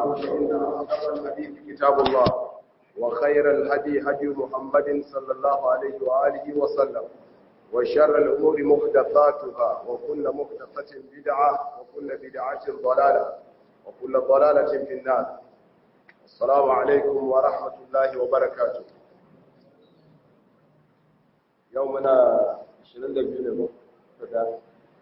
فإن أصدق الحديث كتاب الله وخير الهدي هدي محمد صلى الله عليه وآله وسلم وشر الأمور محدثاتها وكل محدثة بدعة وكل بدعة ضلالة وكل ضلالة في النار السلام عليكم ورحمة الله وبركاته يومنا 22 ne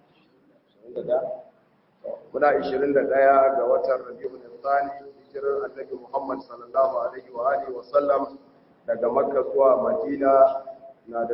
muna 21 ga watan rabi'ul thani hijirar annabi Muhammad sallallahu alaihi wa alihi wa sallam daga Makka zuwa Madina na da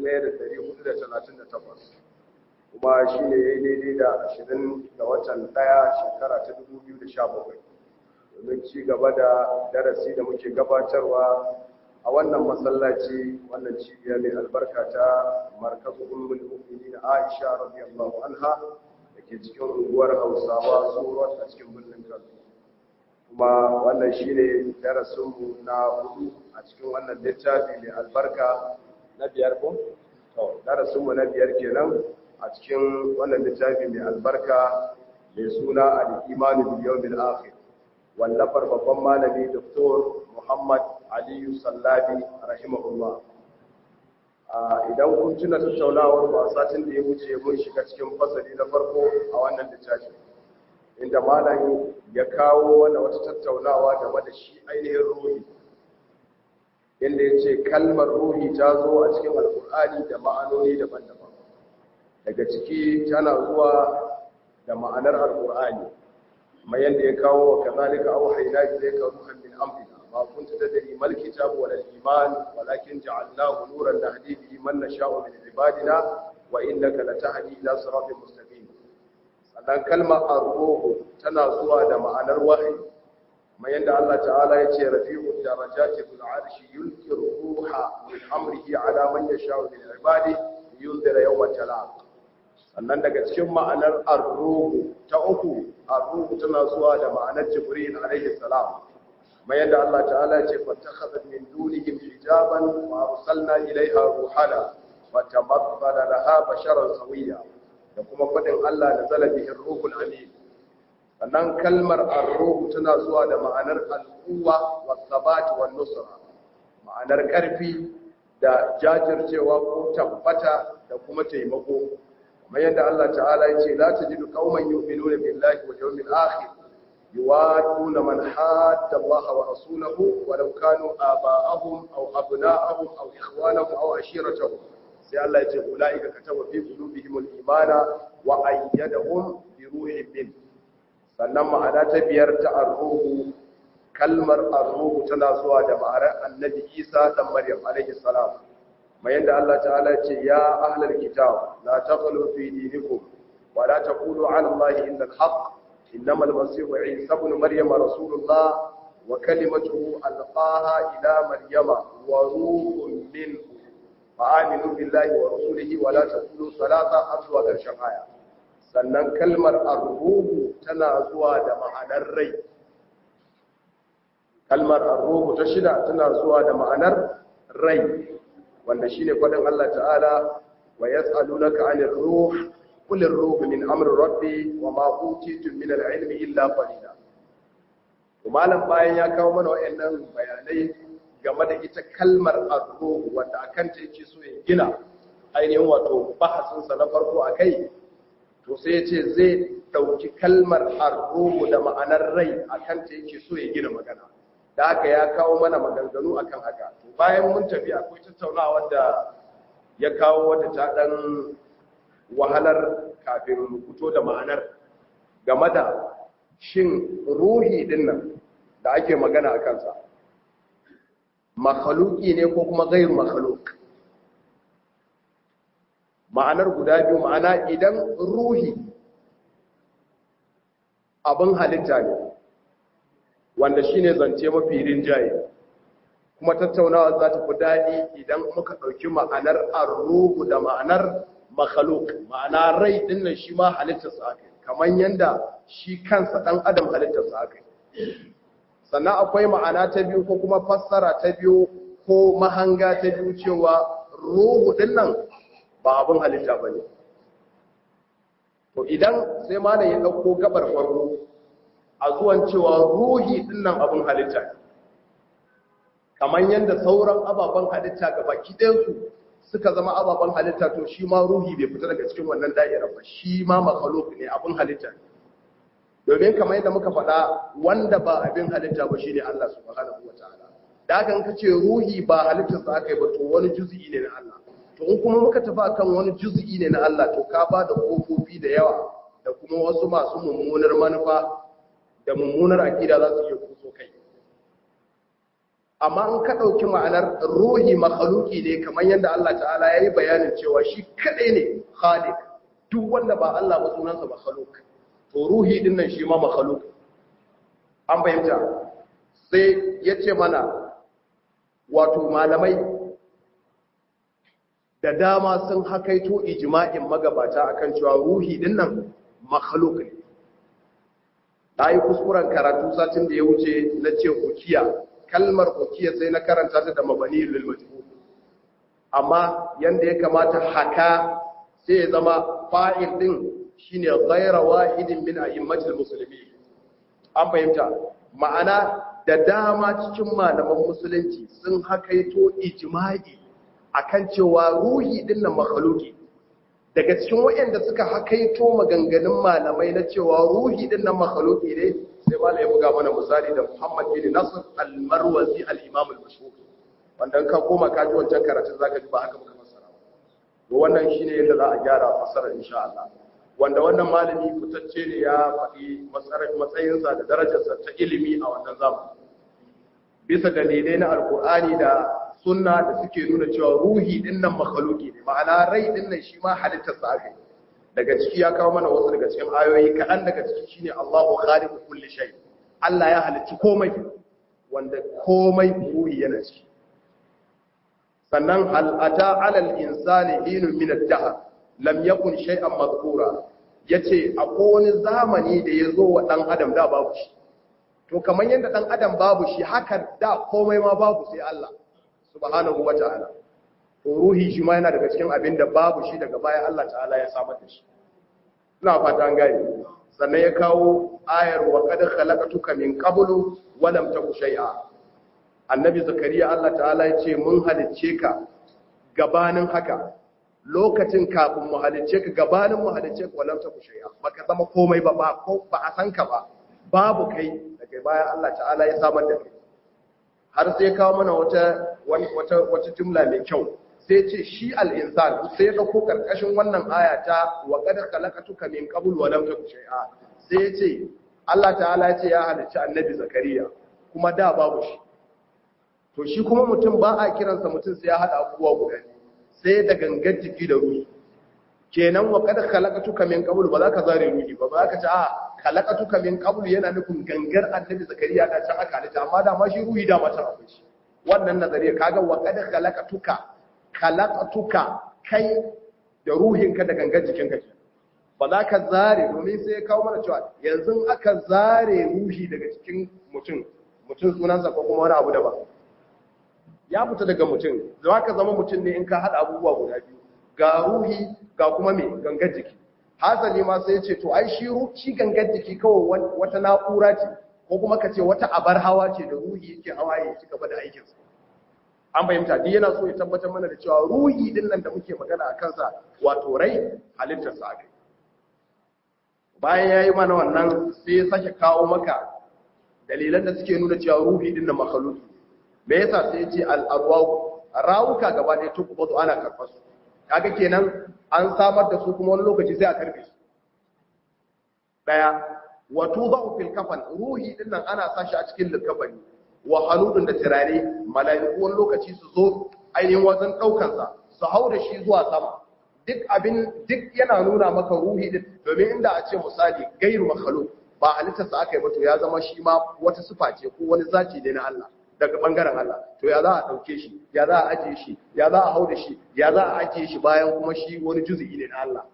1438 kuma shine yayi daidai da 20 ga watan 1 shekara ta 2017 domin ci gaba da darasi da muke gabatarwa a wannan masallaci wannan cibiya mai albarka ta markazu ummul mu'minin Aisha radiyallahu anha ke cikin unguwar hausawa tsoron a cikin birnin kano kuma wannan shi ne darasinmu na hudu a cikin wannan littafi mai albarka na biyar ko? darasinmu na biyar kenan a cikin wannan littafi mai albarka mai suna al'imanu biliyar bil'afir wallafar babban malami dr muhammad aliyu sallabi rahimahullah idan kun tuna tattaunawar ba satin da ya wuce mun shiga cikin fasali na farko a wannan littafi inda malam ya kawo wani wata tattaunawa game da shi ainihin ruhi inda ya ce kalmar ruhi ta zo a cikin alkur'ani da ma'anoni daban-daban daga ciki tana zuwa da ma'anar alkur'ani mai yadda ya kawo wa kazalika auhayna ilayka ruhan min amrina ما كنت تدري ما الكتاب ولا الإيمان ولكن جعلناه نورا نهدي به من نشاء من عبادنا وإنك لتهدي إلى صراط مستقيم sannan kalmar arruhu tana zuwa da ma'anar wahayi kuma yanda Allah ta'ala ya ce rafi'u darajati bil arshi yulqi ruha min amrihi ala man yasha'u min ibadi yunzira yawm talaq sannan daga cikin ma'anar arruhu ta uku arruhu tana zuwa da ma'anar jibril alaihi salam ما يدعى الله تعالى فاتخذت من دونهم حجابا وأرسلنا إليها روحنا وتمثل لها بشرا سويا وكما فدن الله نزل به الروح الأمين sannan kalmar arruhu tana zuwa da ma'anar al'uwa wa sabat wa nusra ma'anar karfi da jajircewa ko tabbata da kuma taimako kamar yadda Allah ta'ala ya ce la tajidu qauman yu'minuna billahi wal yawmil akhir يوادون من حاد الله ورسوله ولو كانوا آباءهم أو أبناءهم أو إخوانهم أو عشيرتهم سي الله يجي أولئك كتب في قلوبهم الإيمان وأيدهم بروح منه sannan ma'ana ta biyar ta arruhu kalmar arruhu tana zuwa da ma'anar annabi isa dan maryam alaihi salam mai yadda Allah ta'ala ce ya ahlal kitab la taqulu fi dinikum wa la taqulu ala allahi illa al-haqq إنما المسيح عيسى ابن مريم رسول الله وكلمته ألقاها إلى مريم وروح منه فآمنوا بالله ورسوله ولا تقولوا ثلاثة أسوأ الشقايا sannan kalmar arruhu tana zuwa da ma'anar rai kalmar arruhu ta shida tana zuwa da ma'anar rai wanda shine faɗin Allah ta'ala wa yas'alunaka 'anir ruh قل الروح من أمر ربي وما أوتيتم من العلم إلا قليلا malam bayan ya kawo mana wayannan bayanai game da ita kalmar arruh wanda akan ta yake so ya gina ainihin wato bahasin sa na farko akai to sai yace zai dauki kalmar arruh da ma'anar rai akan ta yake so ya gina magana da haka ya kawo mana maganganu akan haka to bayan mun tafi akwai tattaunawa da ya kawo wata ta dan wahalar kafin fito da ma'anar game da shin ruhi dinnan da ake magana a kansa makhaluki ne ko kuma gairu makhaluk ma'anar guda biyu ma'ana idan ruhi abin halitta ne wanda shine zance mafi rinjaye kuma tattaunawa za ta fi daɗi idan muka ɗauki ma'anar arruhu da ma'anar makhluk ma'ana rai din nan shi ma halittarsa aka kamar yanda shi kansa dan adam halittarsa aka sannan akwai ma'ana ta biyu ko kuma fassara ta biyu ko mahanga ta biyu cewa ruhu din nan ba abin halitta bane to idan sai malam ya dauko gabar farko a zuwan cewa ruhi dinnan abin halitta ne kamar yadda sauran ababen halitta ga baki ɗayansu suka zama ababen halitta to shi ma ruhi bai fita daga cikin wannan da'irar ba shi ma makhluk ne abin halitta ne domin kamar yadda muka faɗa wanda ba abin halitta ba shine Allah subhanahu wataala da haka in ka ce ruhi ba halittar sa aka yi ba to wani juz'i ne na Allah to in kuma muka tafi akan wani juz'i ne na Allah to ka ba da kofofi da yawa da kuma wasu masu mummunar manufa da mummunar akida za su iya kuso kai amma in ka ɗauki ma'anar ruhi makhaluki ne kamar yadda Allah ta'ala ya yi bayanin cewa shi kaɗai ne khalik duk wanda ba Allah ba sunansa makhaluk to ruhi din nan shi ma makhaluk an fahimta sai ya ce mana wato malamai da dama sun hakaito ijma'in magabata akan cewa ruhi din nan makhaluk ne ta yi kuskuren karatu satin da ya wuce na ce hukiya kalmar hukiya sai na karanta ta da mabani lil majhul amma yanda ya kamata haka sai ya zama fa'il din shine ghayra wahidin min a'immatil muslimin an fahimta ma'ana da dama cikin malaman musulunci sun hakaito ijma'i akan cewa ruhi din nan makhluki daga cikin waɗanda suka hakaito maganganun malamai na cewa ruhi din nan makhluki ne sai ba ya buga mana misali da Muhammad bin Nasr al-Marwazi al-Imam al-Mashhur wanda ka koma ka ji wancan karatun zaka ji ba haka muka fassara to wannan shine yadda za a gyara fassara insha Allah wanda wannan malami fitacce ne ya faɗi matsayinsa da darajarsa ta ilimi a wannan zamani bisa dalilai na alkur'ani da sunna da suke nuna cewa ruhi din nan makhluki ne ma'ana rai din nan shi ma halittar sa aka daga ciki ya kawo mana wasu daga cikin ayoyi kaɗan daga ciki shine Allahu khaliqu kulli shay Allah ya halicci komai wanda komai ruhi yana ciki sannan hal ata alal insani hinun min ad-dahr lam yakun shay'an madhkura yace akwai wani zamani da yazo wa dan adam da babu shi to kamar yadda dan adam babu shi haka da komai ma babu sai Allah subhanahu wata'ala to ruhi shi ma yana daga cikin abin da babu shi daga baya Allah ta'ala ya samar da shi ina fata an gane sannan ya kawo ayar wa qad khalaqatuka min qablu wa lam taku shay'a annabi zakariya Allah ta'ala ya ce mun halicce ka gabanin haka lokacin kafin mu halicce ka gabanin mu halicce ka walam taku shay'a baka zama komai ba ba ko ba a san ka ba babu kai daga baya Allah ta'ala ya samar da kai har sai kawo mana wata wata wata jumla mai kyau sai ce shi al-insan sai ya dauko karkashin wannan aya ta wa qad khalaqatuka min qabl wa lam taku shay'a sai ya ce Allah ta'ala ya ce ya halicci annabi zakariya kuma da babu shi to shi kuma mutum ba a kiransa mutum sai ya hada abubuwa guda sai da gangar jiki da ruhi kenan wa kada khalaqatuka min qabl ba za ka zare ruhi ba ba za ka ce a khalaqatuka min qabl yana nufin gangar annabi zakariya da can aka halitta amma da ma shi ruhi da mata akwai shi wannan nazariya kaga wa kada khalaqatuka khalaqatuka kai da ruhinka da gangar jikinka ke ba za ka zare domin sai ya kawo mana cewa yanzu aka zare ruhi daga cikin mutum mutum sunansa ko kuma wani abu daban ya fita daga mutum za ka zama mutum ne in ka haɗa abubuwa guda biyu ga ruhi ga kuma mai gangar jiki hasali ma sai ce to ai shi shi gangar jiki kawai wata na'ura ce ko kuma ka ce wata abar hawa ce da ruhi yake hawa ya ci gaba da aikinsa an fahimta duk yana so ya tabbatar mana da cewa ruhi din nan da muke magana a kansa wato rai halittarsa aka bayan ya yi mana wannan sai ya sake kawo maka dalilan da suke nuna cewa ruhi din nan makhluki me yasa sai ya ce al-arwahu rawuka gaba ɗaya to kuma ana karɓar su kaga kenan an samar da su kuma wani lokaci sai a karbe su daya wa tudau fil kafan ruhi din nan ana sashi a cikin likafani wa haludun da tirare mala'iku wani lokaci su zo ainihin wajen daukar sa su hau da shi zuwa sama duk abin duk yana nuna maka ruhi din domin inda a ce misali gairu makhluq ba halittarsa aka yi ba to ya zama shi ma wata sifa ce ko wani zaci ne na Allah daga bangaren Allah to ya za a dauke shi ya za a ajiye shi ya za a hau da shi ya za a ajiye shi bayan kuma shi wani juzu'i ne na Allah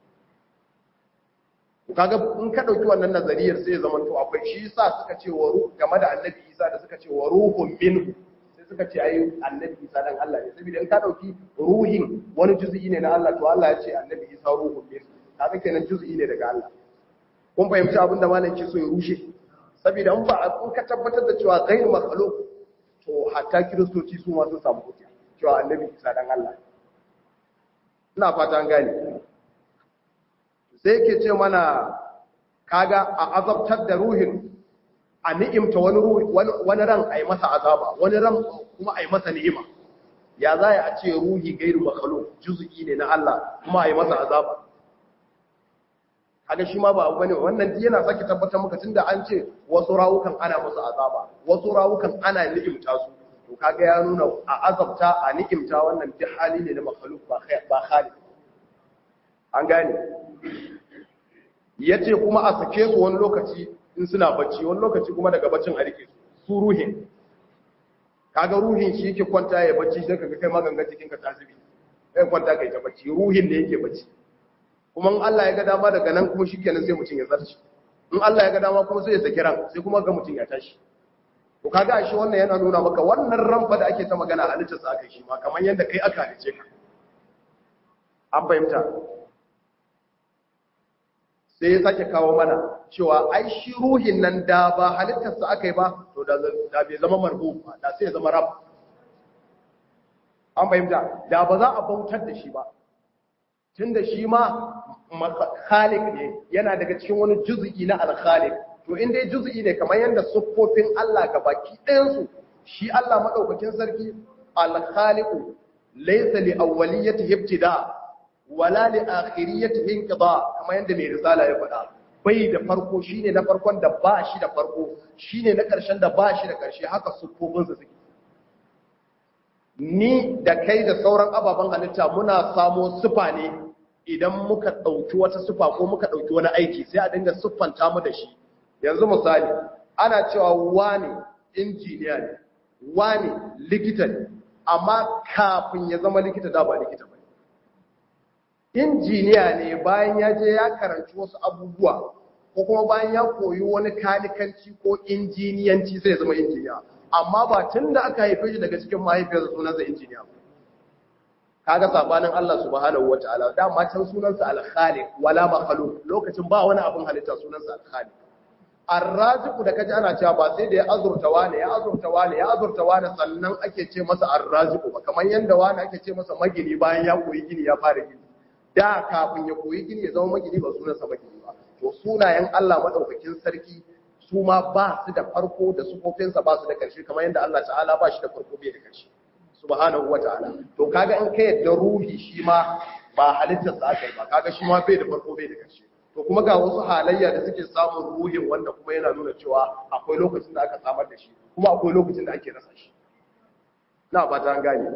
kaga in ka dauki wannan nazariyar sai ya zama to akwai shi yasa suka ce wa ruh game da annabi Isa da suka ce wa ruhun minhu sai suka ce ai annabi Isa dan Allah ne saboda in ka dauki ruhin wani juzu'i ne na Allah to Allah ya ce annabi Isa ruhun minhu kaga kenan juzu'i ne daga Allah kun fahimci abin da malam ke so ya rushe saboda in ba in ka tabbatar da cewa ghairu makhluq to hatta kiristoci su ma sun samu hujja cewa annabi isa dan Allah ina fata an gane sai yake ce mana kaga a azabtar da ruhin a ni'imta wani ruhi wani ran ai masa azaba wani ran kuma ai masa ni'ima ya za a ce ruhi gairu makhluq juz'i ne na Allah kuma ai masa azaba kaga shi ma ba abu bane wannan duk yana saki tabbatar maka tunda an ce wasu rawukan ana musu azaba wasu rawukan ana ni'imta su to kaga ya nuna a azabta a ni'imta wannan duk hali ne na makhluq ba khair ba khaliq an gane yace kuma a sake su wani lokaci in suna bacci wani lokaci kuma daga baccin a rike su ruhin kaga ruhin shi yake kwanta ya bacci sai kaga kai magangan cikin ka tasiri kai kwanta kai ta bacci ruhin ne yake bacci kuma in Allah ya ga dama daga nan kuma shikenan sai mutum ya zarci in Allah ya ga dama kuma sai ya saki ran sai kuma ga mutum ya tashi to kaga shi wannan yana nuna maka wannan ran fa da ake ta magana halittar sa aka shi ma kamar yanda kai aka halice ka an fahimta sai ya sake kawo mana cewa ai shi ruhin nan da ba halittar sa aka yi ba to da da bai zama marhu ba da sai ya zama rab an fahimta da ba za a bautar da shi ba tunda shi ma khaliq ne yana daga cikin wani juz'i na al-khaliq to in dai juz'i ne kamar yanda siffofin Allah ga baki ɗayan su shi Allah madaukakin sarki al-khaliq laysa li awwaliyatihi ibtida wala li akhiriyatihi inqida kamar yanda mai risala ya faɗa bai da farko shine na farkon da ba shi da farko shine na ƙarshen da ba shi da ƙarshe haka siffofin su suke ni da kai da sauran ababen halitta muna samo sufa ne idan muka ɗauki wata sufa ko muka ɗauki wani aiki sai a dinga siffanta mu da shi yanzu misali ana cewa wani injiniya ne wani likita ne amma kafin ya zama likita da ba likita ba injiniya ne bayan ya je ya karanci wasu abubuwa ko kuma bayan ya koyi wani kanikanci ko injiniyanci sai ya zama injiniya amma ba tun da aka haife shi daga cikin mahaifiyarsa sunansa injiniya kaga sabanin Allah subhanahu wataala dama can sunansa al-khaliq wala makhluq lokacin ba wani abin halitta sunansa al-khaliq ar-raziq da kaji ana cewa ba sai da ya azurta wani ya azurta wani ya azurta wani sannan ake ce masa ar-raziq ba kamar yanda wani ake ce masa magini bayan ya koyi gini ya fara gini da kafin ya koyi gini ya zama magini ba sunansa magini ba to sunayen Allah madaukakin sarki su ma ba su da farko da sufofinsa ba su da ƙarshe kamar yadda Allah ta'ala ba shi da farko bai da ƙarshe subhanahu wa ta'ala to kaga in ka yadda ruhi shi ma ba halittar sa aka yi ba kaga shi ma bai da farko bai da ƙarshe to kuma ga wasu halayya da suke samun ruhin wanda kuma yana nuna cewa akwai lokacin da aka samar da shi kuma akwai lokacin da ake rasa shi na ba ta gane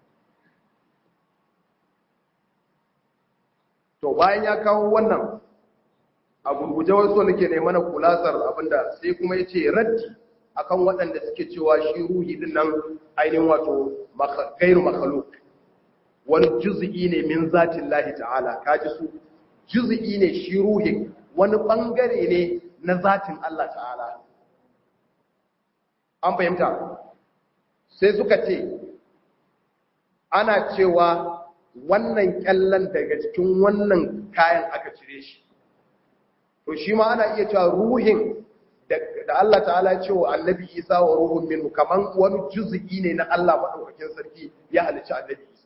to bayan ya kawo wannan a gurguje wasu nake ne mana kulasar abinda sai kuma ya ce raddi akan waɗanda suke cewa shi ruhi din nan ainihin wato gairu makhluk wani juz'i ne min zatin lahi ta'ala kaji su juz'i ne shi ruhi wani bangare ne na zatin Allah ta'ala an fahimta sai suka ce ana cewa wannan kyallan daga cikin wannan kayan aka cire shi to shi ma ana iya cewa ruhin da Allah ta'ala ce wa annabi Isa wa ruhun minhu kaman wani juz'i ne na Allah madaukakin sarki ya halicci annabi Isa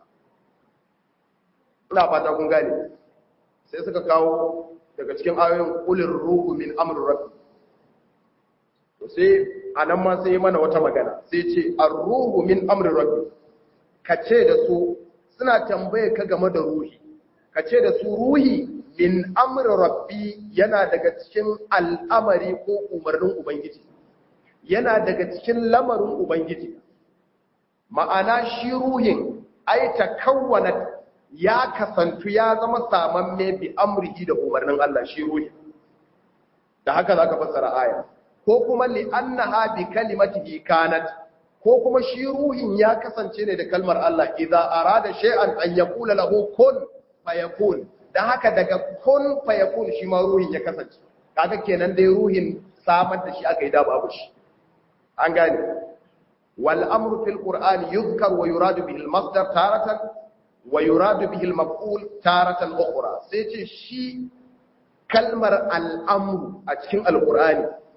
ina fata kun gane sai suka kawo daga cikin ayoyin qulir ruhu min amri rabbi to sai anan ma sai mana wata magana sai ce ar-ruhu min amri rabbi kace da su suna tambaye ka game da ruhi kace da su ruhi min amri rabbi yana daga cikin al'amari ko umarnin ubangiji yana daga cikin lamarin ubangiji ma'ana shi ruhin ai takawwana ya kasantu ya zama samamme bi amrihi da umarnin Allah shi ruhin da haka zaka fassara aya ko kuma li annaha bi kalimatihi kanat ko kuma shi ruhin ya kasance ne da kalmar Allah idza arada shay'an an yaqula lahu kun fayakun dan haka daga kun fayakun shi ma ruhin ya kasance kaga kenan dai ruhin samar da shi aka yi da babu shi an gane wal amru fil qur'an yuzkar wa yuradu bihi al masdar taratan wa yuradu bihi al maf'ul taratan ukhra sai ce shi kalmar al amru a cikin al qur'ani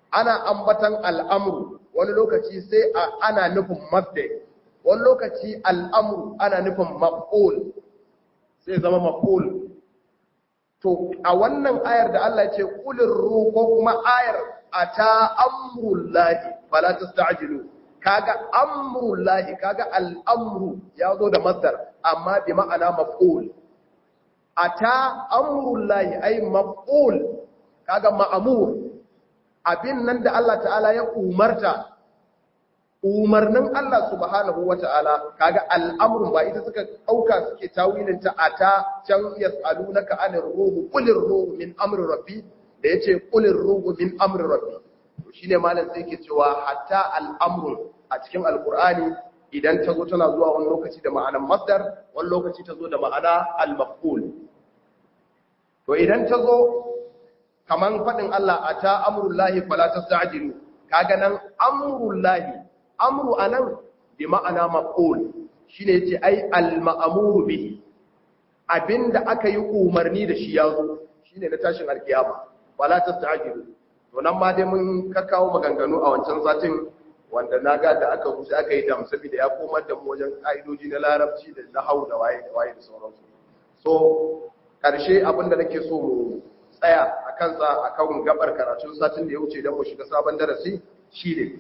ana ambatan al'amru wani lokaci sai ana nufin mabda wani lokaci al'amru ana nufin maf'ul sai zama maf'ul to a wannan ayar da Allah ce kulir ruhu ko kuma ayar ata amrullahi fala tasta'jilu kaga amrullahi kaga al'amru ya zo da masdar amma bi ma'ana maf'ul ata amrullahi ay maf'ul kaga ma'mur abin nan da Allah ta'ala ya umarta umarnin Allah subhanahu wata'ala kaga al'amrun ba ita suka dauka suke tawilin ta ata can yas'alunaka anir ruhu qulir ruhu min amri rabbi da yace qulir ruhu min amri rabbi to shine malam sai yake cewa hatta al'amrun a cikin alqur'ani idan ta zo tana zuwa wani lokaci da ma'anar masdar wani lokaci ta zo da ma'ana al-maf'ul to idan ta zo kaman fadin Allah ata amrullahi fala tasta'jilu kaga nan amrullahi amru anan bi ma'ana maf'ul shine yace ai al-ma'muru bihi abinda aka yi umarni da shi yazo shine na tashin alkiyama wala tasta'jilu to nan ma dai mun kakkawo maganganu a wancan satin wanda naga da aka rusa aka yi dam saboda ya komar da mu wajen kaidoji na larabci da nahau da waye da waye da sauransu so karshe abinda nake so mu tsaya a kansa akan gabar karatun satin da ya wuce don mu shiga sabon darasi shine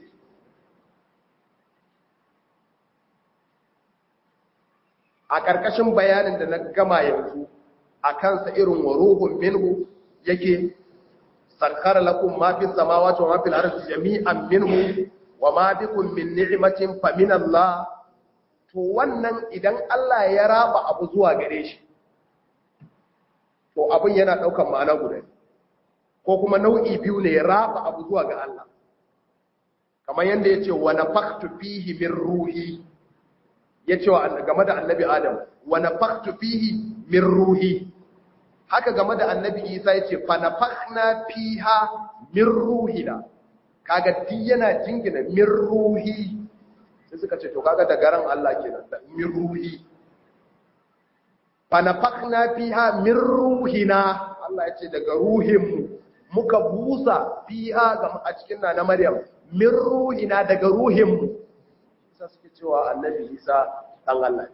a ƙarƙashin bayanin da na gama yanzu a kansa irin wa ruhun minhu yake sarkar lakum ma fi samawati wa ma fil ardi jami'an minhu wa ma bikum min ni'matin fa min Allah to wannan idan Allah ya raba abu zuwa gare shi to abin yana daukan ma'ana guda ko kuma nau'i biyu ne ya raba abu zuwa ga Allah kamar yanda yace wa nafakhtu fihi min ruhi ya ce wa game da annabi adam wa nafaktu fihi min ruhi haka game da annabi isa ya ce fa nafakhna fiha min ruhina kaga duk yana jingina min ruhi sai suka ce to kaga da garan Allah kenan da min ruhi fa nafakhna fiha min ruhina Allah ya ce daga ruhinmu muka busa fiha ga a cikin na Maryam min ruhina daga ruhinmu sai suke cewa annabi isa ɗan Allah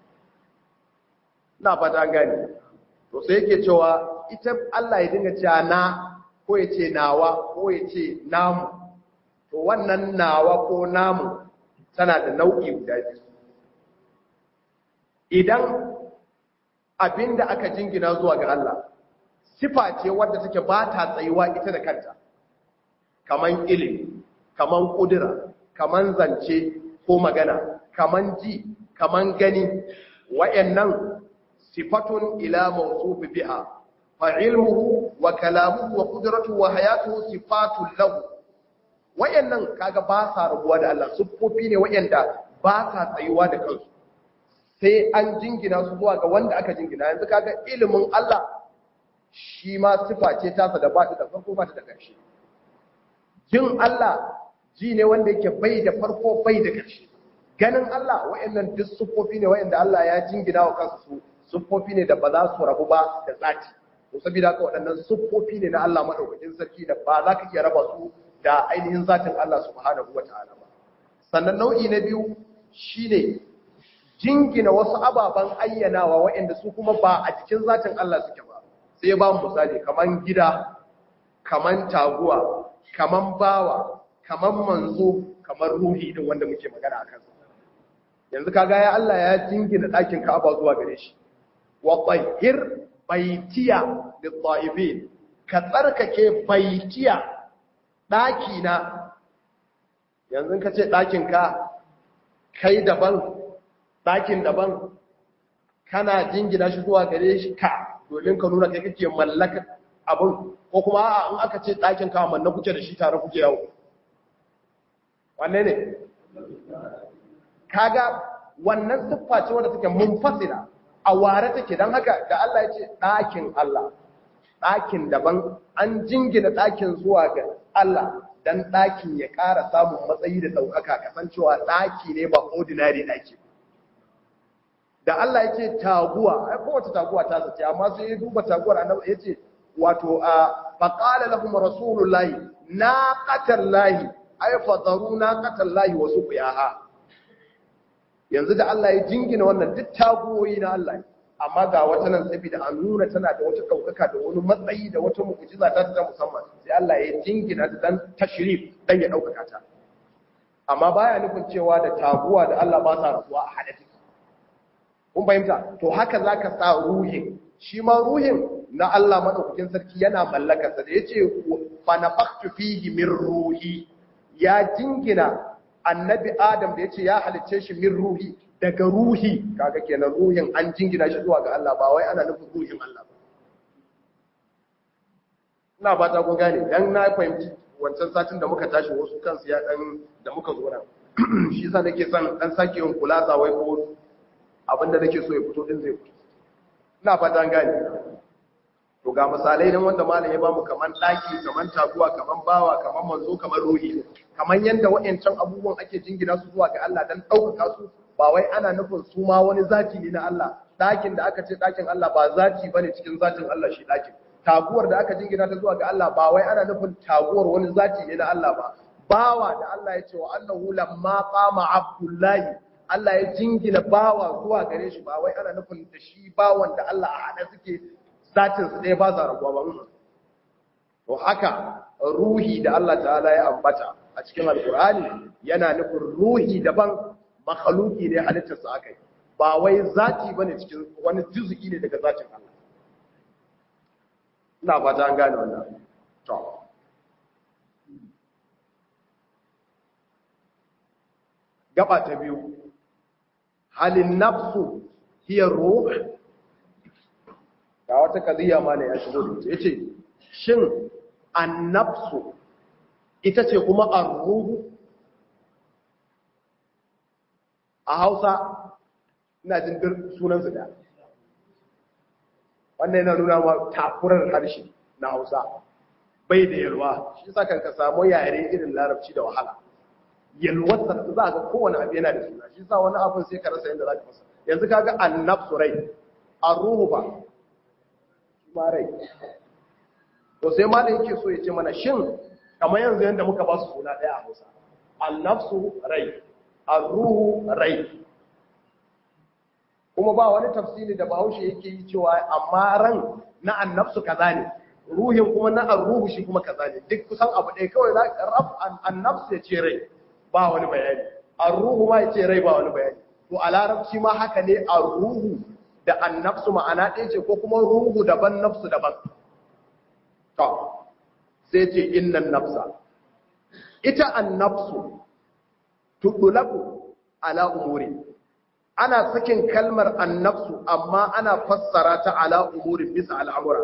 na fata gani to sai yake cewa ita Allah ya dinga cewa na ko ya ce nawa ko ya ce namu to wannan nawa ko namu tana da nau'i guda biyu idan abinda aka jingina zuwa ga Allah sifa ce wadda take ba ta tsayuwa ita da kanta kaman ilimi kaman kudura kaman zance ko magana kaman ji kaman gani wayannan sifatun ila mawsufi biha fa ilmuhu wa kalamuhu wa qudratuhu wa hayatuhu sifatun lahu wayannan kaga ba sa rabuwa da Allah siffofi ne wayanda ba sa tsayuwa da kansu sai an jingina su zuwa ga wanda aka jingina yanzu kaga ilimin Allah shi ma sifa ce tasa da ba ta da farko ba ta da ƙarshe jin Allah ji ne wanda yake bai da farko bai da ƙarshe ganin Allah wayannan duk siffofi ne wayanda Allah ya jingina wa kansu su siffofi ne da ba za su rabu ba da zati to saboda haka waɗannan siffofi ne na Allah madaukakin sarki da ba za ka iya raba su da ainihin zatin Allah subhanahu wataala ba sannan nau'i na biyu shine jingina wasu ababen ayyanawa waɗanda su kuma ba a cikin zatin Allah suke ba sai ba mu misali kaman gida kaman taguwa kaman bawa kaman manzo kamar ruhi din wanda muke magana a kansa yanzu kaga ya Allah ya jingina ɗakin Ka'aba zuwa gare shi wa tahhir baitiya lit-ta'ibin ka tsarkake baitiya ɗaki na yanzu ka ce ɗakin ka kai daban ɗakin daban kana jingina shi zuwa gare shi ka domin ka nuna kai kake mallaka abin ko kuma a in aka ce ɗakin ka manna kuke da shi tare kuke yawo wanne ne kaga wannan siffa ce wadda take munfasila a ware take don haka da Allah ya ce ɗakin Allah ɗakin daban an jingina ɗakin zuwa ga Allah dan ɗakin ya ƙara samun matsayi da ɗaukaka kasancewa ɗaki ne ba ordinary ɗaki da Allah ya ce taguwa ai kowace taguwa ta sace amma sai ya duba taguwar annabi ya ce wato a faqala lahum rasulullahi naqatallahi ay fadaru naqatallahi wa suqiyaha yanzu da Allah ya jingina wannan duk tagoyi na Allah amma ga wata nan saboda a nuna tana da wata daukaka da wani matsayi da wata mu'jiza ta ta musamman sai Allah ya jingina ta dan tashrif dan ya daukaka ta amma baya nufin cewa da taguwa da Allah ba sa rasuwa a hada take kun fahimta to haka zaka sa ruhin shi ma ruhin na Allah madaukakin sarki yana mallaka sa da yace fa nafaktu fihi min ruhi ya jingina annabi Adam da yace ya halicce shi min ruhi daga ruhi kaga kenan ruhin an jingina shi zuwa ga Allah ba wai ana nufin ruhin Allah ba ina ba ta kun gane dan na fahimci wancan satin da muka tashi wasu kansu ya dan da muka zo nan shi yasa nake son dan sake yin kulasa wai ko abinda nake so ya fito din zai fito ina fata gane to ga misalai nan wanda malam ya bamu kaman daki kaman taguwa kaman bawa kaman manzo kaman ruhi kaman yanda wayancan abubuwan ake jingina su zuwa ga Allah dan daukaka su ba wai ana nufin su ma wani zati ne na Allah dakin da aka ce dakin Allah ba zati bane cikin zatin Allah shi dakin taguwar da aka jingina ta zuwa ga Allah ba wai ana nufin taguwar wani zati ne na Allah ba bawa da Allah ya ce wa annahu lamma qama abdullahi Allah ya jingina bawa zuwa gare shi ba wai ana nufin da shi bawan da Allah a hada suke zatin su ɗaya ba za rabuwa ba to haka ruhi da Allah ta'ala ya ambata a cikin alkur'ani yana nufin ruhi daban makhluki ne halittar sa akai ba wai zati bane cikin wani juz'i ne daga zatin Allah ina fata an gane wannan to gaba ta biyu halin nafsu hiya ruh ga wata kadiya ma ne ya shigo da ita yace shin annafsu ita ce kuma ar-ruhu a Hausa ina jin sunan su da wannan yana nuna ma takurar harshe na Hausa bai da yalwa shi yasa kan ka samu yare irin larabci da wahala yalwatar za ga kowane abu yana da suna shi yasa wani abin sai ka rasa yadda za ka fasa yanzu kaga annafsu rai ar-ruhu ba ma rai to sai malam yake so ya ce mana shin kamar yanzu yanda muka ba su suna ɗaya a Hausa an-nafsu rai ar-ruhu rai kuma ba wani tafsiri da Bahaushe yake yi cewa amma ran na an-nafsu kaza ne ruhin kuma na ar-ruhu shi kuma kaza ne duk kusan abu ɗaya kawai za ka rab an-nafsu ya ce rai ba wani bayani ar-ruhu ma ya ce rai ba wani bayani to a larabci ma haka ne ar-ruhu da annafsu ma'ana ɗaya ce ko kuma ruhu daban nafsu daban to sai ce innan nafsa ita annafsu tudulabu ala umuri ana sakin kalmar annafsu amma ana fassara ta ala umuri bisa al'amura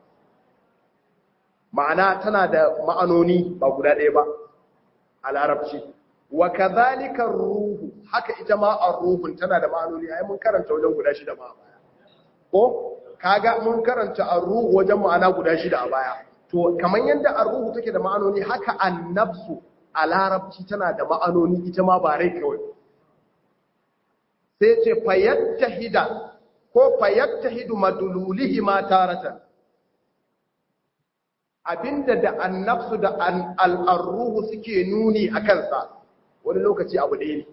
ma'ana tana da ma'anoni ba guda ɗaya ba a larabci wa kadhalika ruhu haka ita ma ar-ruhun tana da ma'anoni ai mun karanta wajen guda shida ma a baya ko kaga mun karanta ar-ruhu wajen ma'ana guda shida a baya to kaman yanda ar-ruhu take da ma'anoni haka an-nafsu a larabci tana da ma'anoni ita ma ba rai kawai sai ce fayattahida ko fayattahidu madululihi ma taratan abinda da an-nafsu da al-ruhu suke nuni akan sa wani lokaci abu ɗaya ne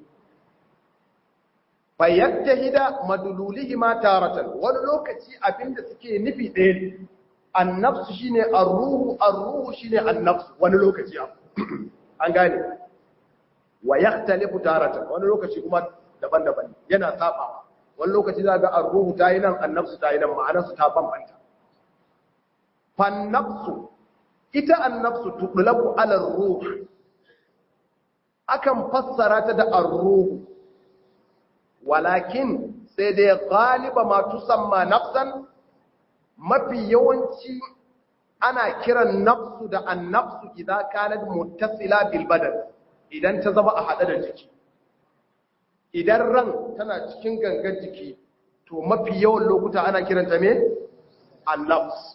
fayattahida madululihi ma taratan wani lokaci abinda suke nufi ɗaya ne annafsu shine ar-ruhu ar-ruhu shine annafsu wani lokaci abu an gane wa yahtalifu taratan wani lokaci kuma daban-daban yana sabawa wani lokaci za ga ar-ruhu ta yi nan annafsu ta yi nan ma'anarsu ta bambanta fannafsu ita annafsu tudlaku ala ar-ruh akan fassara ta da ar-ruh walakin sai dai galiba ma tusamma nafsan mafi yawanci ana kiran nafsu da annafsu idan kanat muttasila bil badan idan ta zama a hade da jiki idan ran tana cikin gangan jiki to mafi yawan lokuta ana kiranta me annafs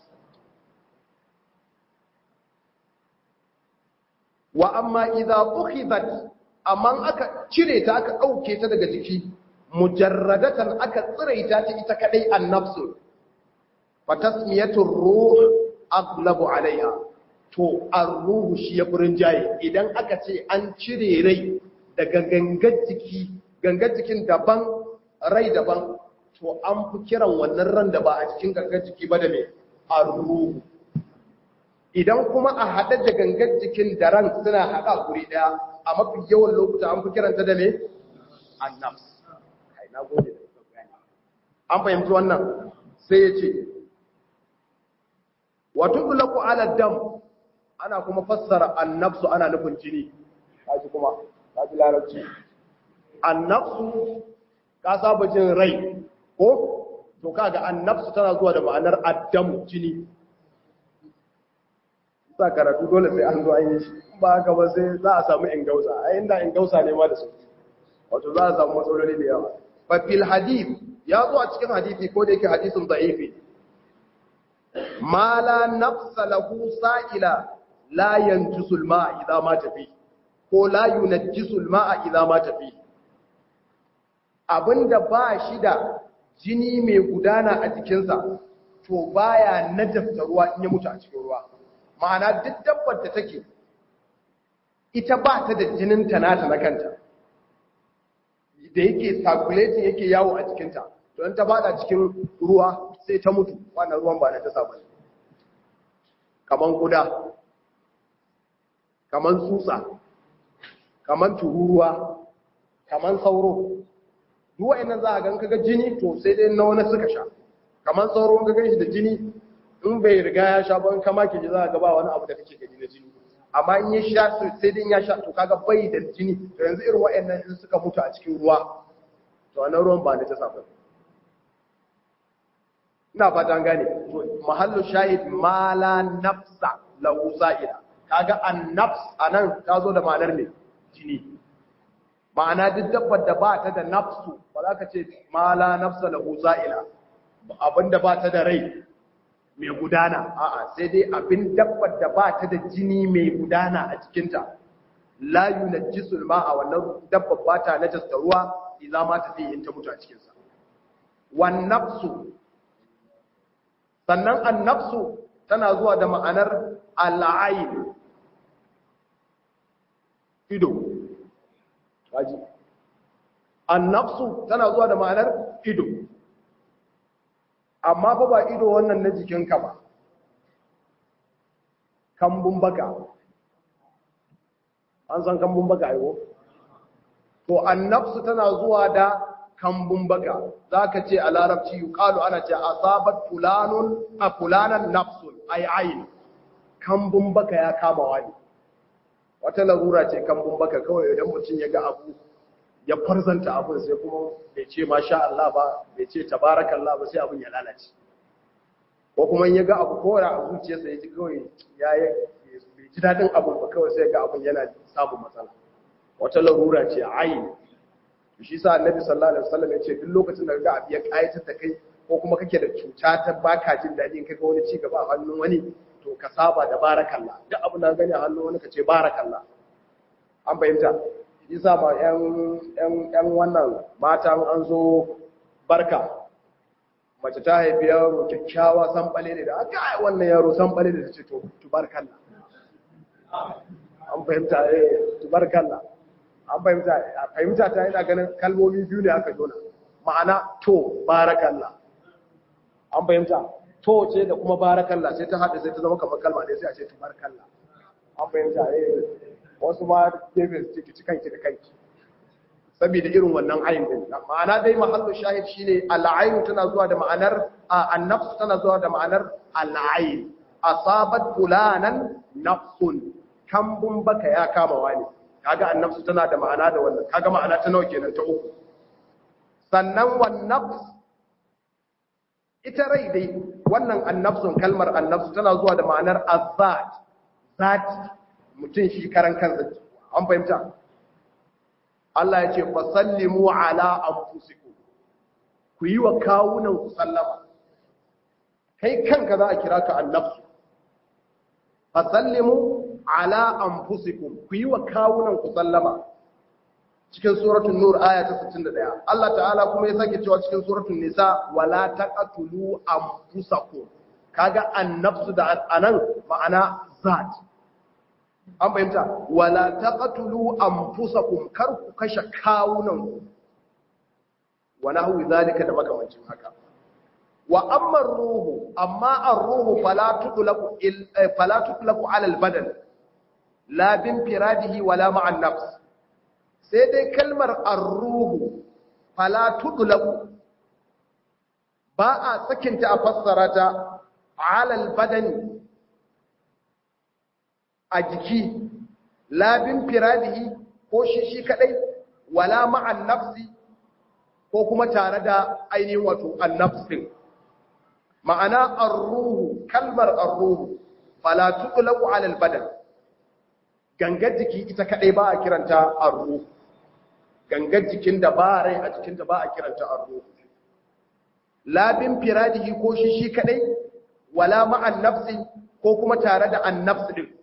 wa amma idza ukhidat amma aka cire ta aka dauke ta daga jiki mujarradatan aka tsiraita ta ita kadai annafsu fa tasmiyatu ruh aglabu alaiha to ar-ruhu shi ya furin jaye idan aka ce an cire rai daga gangar jiki gangar jikin daban rai daban to an fi kiran wannan ran da ba a cikin gangar jiki ba da me ar-ruhu idan kuma a haɗe da gangar jikin da ran suna haɗa guri ɗaya a mafi yawan lokuta an fi kiranta da me annafs kai na gode an fahimci wannan sai ya ce wato dulaku ala dam ana kuma fassara annafsu ana nufin jini kaji kuma kaji larabci annafsu ka saba jin rai ko to kaga annafsu tana zuwa da ma'anar addam jini sa karatu dole sai an zo an yi shi ba haka ba sai za a samu ingausa a inda ingausa ne ma da su wato za a samu matsaloli da yawa fa fil hadith ya zo a cikin hadisi ko da yake hadisin da'ifi ma la nafsa lahu sa'ila la yanjisu al-ma'a idza ma tafi ko la yunajjisu al-ma'a idza ma tafi abinda ba shi da jini mai gudana a jikinsa to baya najasta ruwa in ya mutu a cikin ruwa ma'ana duk dabbar da take ita ba ta da jinin ta nata na kanta da yake circulating yake yawo a jikinta to in ta fada cikin ruwa sai ta mutu wannan ruwan ba na ta saba ne kaman guda kaman tsutsa kaman tururuwa kaman sauro duk wa'annan za a gan kaga jini to sai dai na wani suka sha kaman sauro in ka gan shi da jini in bai riga ya sha ban kama ke ji za a gaba wani abu da kake gani na jini amma in ya sha sai dai ya sha to kaga bai da jini to yanzu irin wa'annan in suka mutu a cikin ruwa to wannan ruwan ba na ta safa ina fata gane to mahallu shahid mala nafsa lahu sa'ila kaga an nafs anan ta zo da ma'anar ne jini ma'ana duk dabbar da ba ta da nafsu ba za ka ce mala nafsa lahu sa'ila abinda ba ta da rai mai gudana a'a sai dai abin dabbar da ba ta da jini mai gudana a cikinta la yunajjisul ma'a wannan dabbar ba ta najasta ruwa idza ma ta fi in ta mutu a cikin sa wan nafsu sannan an nafsu tana zuwa da ma'anar al'ain ido kaji an nafsu tana zuwa da ma'anar ido amma fa ba ido wannan na jikinka ba kambun baka an san kambun baka ayo to annafsu tana zuwa da kambun baka zaka ce a larabci yuqalu ana ce asabat fulanun a fulanan nafsun ay ayn kambun baka ya kama wani wata larura ce kambun baka kawai idan mutum ya ga abu ya farzanta abin sai kuma bai ce masha Allah ba bai ce tabarakallah ba sai abin ya lalace ko kuma ya ga abu kora a zuciyarsa ya ji kawai ya yi bai ji daɗin abin ba kawai sai ga abin yana samun matsala wata larura ce a ayi shi sa annabi sallallahu alaihi wasallam ya ce duk lokacin da ga abu ya kayatar da kai ko kuma kake da cuta ta baka jin daɗi in kaga wani ci gaba a hannun wani to ka saba da barakallah duk abin da gani a hannun wani ka ce barakallah an fahimta isa ma ‘yan wannan matan an zo barka mace ta haifi yaro kyakkyawa sanɓale ne da aka yi wannan yaro sanɓale ne da ce to tubarkalla an fahimta eh tubarkalla an fahimta a fahimta ta yana ganin kalmomi biyu ne aka jona ma'ana to barakalla an fahimta to ce da kuma barakalla sai ta haɗe sai ta zama kamar kalma ne sai a ce tubarkalla an fahimta eh wasu ma gefe su ciki kanki da kanki saboda irin wannan ayin din ma'ana dai mahallu shahid shine al'ayn tana zuwa da ma'anar an-nafs tana zuwa da ma'anar al'ayn asabat fulanan nafsun kambun baka ya kama wani kaga an-nafs tana da ma'ana da wannan kaga ma'ana ta nawa kenan ta uku sannan wan nafs ita rai dai wannan an-nafsun kalmar an-nafs tana zuwa da ma'anar azat zati mutum shi karan kansa an fahimta Allah ya ce fasallimu ala anfusikum ku yi wa kawunan ku sallama kai kanka za a kira ka annafsu fasallimu ala anfusikum ku yi wa kawunan ku sallama cikin suratul nur aya ta 61 Allah ta'ala kuma ya sake cewa cikin suratul nisa wala taqtulu anfusakum kaga annafsu da anan ma'ana zat an fahimta wala taqtulu anfusakum kar ku kashe kawunan wa nahwi zalika da makamancin haka wa amma ruhu amma ar-ruhu fala tudlaku fala tudlaku ala al-badan la bin firadihi wala ma'a an-nafs sai dai kalmar ar-ruhu fala tudlaku ba a sakinta a fassara ta ala al-badani a jiki labin firadihi ko shi shi kadai wala ma'an nafsi ko kuma tare da ainihin wato annafsin ma'ana arruhu kalmar arruhu fala tuqlaqu 'ala al-badan gangar jiki ita kadai ba a kiranta arruhu gangar jikin da ba rai a jikin da ba a kiranta arruhu labin firadihi ko shi shi kadai wala ma'an nafsi ko kuma tare da annafs din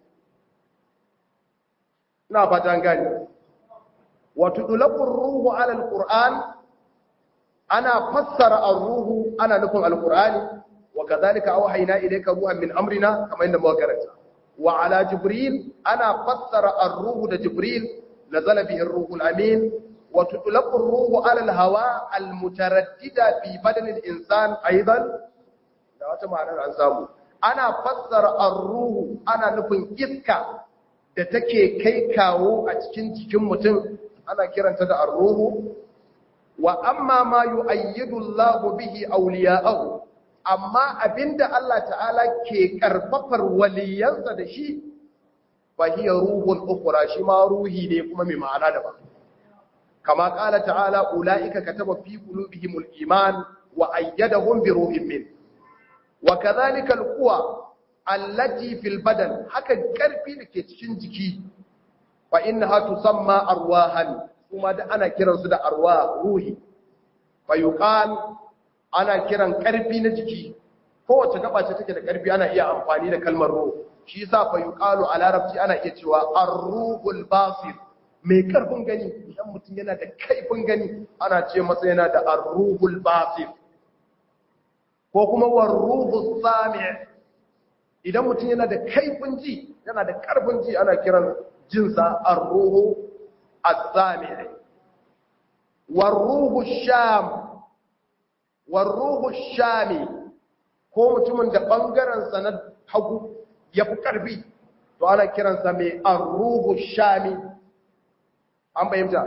ina fatan gani wato dulaqur ruhu ala alquran ana fassara ar-ruhu ana nufin alqurani wa kadhalika awhayna ilayka ruhan min amrina kama inda muka karanta wa ala jibril ana fassara ar-ruhu da jibril nazala bihi ar-ruhu al-amin wa tudlaqur ruhu ala al-hawa al-mutaraddida fi badan al-insan aidan da wata ma'anar an samu ana fassara ar-ruhu ana nufin iska da take kai kawo a cikin jikin mutum ana kiranta da ar-ruhu wa amma ma yu'ayyidu Allahu bihi awliya'ahu amma abinda Allah ta'ala ke karfafar waliyansa da shi fa hiya ruhun ukhra shi ma ruhi ne kuma mai ma'ana daban kama qala ta'ala ulaika kataba fi qulubihimul iman wa ayyadahum bi ruhin min wa kadhalika al-quwa allati fil badan haka karfi da ke cikin jiki fa innaha tusamma arwahan kuma da ana kiransu da arwa ruhi fa yuqal ana kiran karfi na jiki kowace gaba ce take da karfi ana iya amfani da kalmar ruh shi yasa fa yuqalu a larabci ana iya cewa ar-ruhul basir mai karfin gani idan mutum yana da kaifin gani ana ce masa yana da ar-ruhul basir ko kuma war-ruhus sami' idan mutum yana da kaifin ji yana da karfin ji ana kiran jinsa ar-ruhu as-sami' war-ruhu sham war-ruhu shami ko mutumin da bangaren sa na hagu yafi karfi to ana kiransa mai ar-ruhu shami an bayyana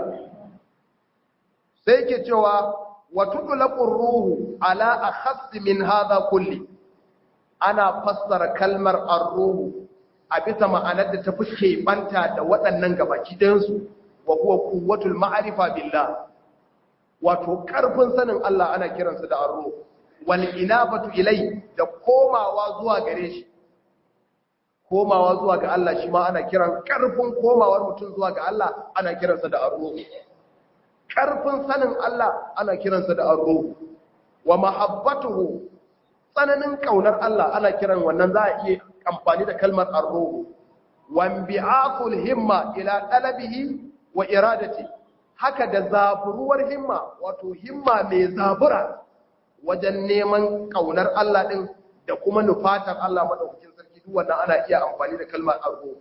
sai ke cewa wa tudlaqu ruhu ala akhass min hadha kulli ana fassara kalmar ar-ruhu a bisa ma'anar da ta fi banta da waɗannan gabaki ɗayansu wa kuwa kuwatul ma'arifa billah wato ƙarfin sanin Allah ana kiransa da ar-ruhu wal inabatu ilai da komawa zuwa gare shi komawa zuwa ga Allah shi ma ana kiran ƙarfin komawar mutum zuwa ga Allah ana kiransa da ar-ruhu ƙarfin sanin Allah ana kiransa da ar-ruhu wa mahabbatuhu tsananin kaunar Allah ana kiran wannan za a iya amfani da kalmar arruhu wanbi'aqul himma ila talabihi wa iradati haka da zaburuwar himma wato himma mai zabura wajen neman kaunar Allah din da kuma nufatar Allah madaukakin sarki duk wannan ana iya amfani da kalmar arruhu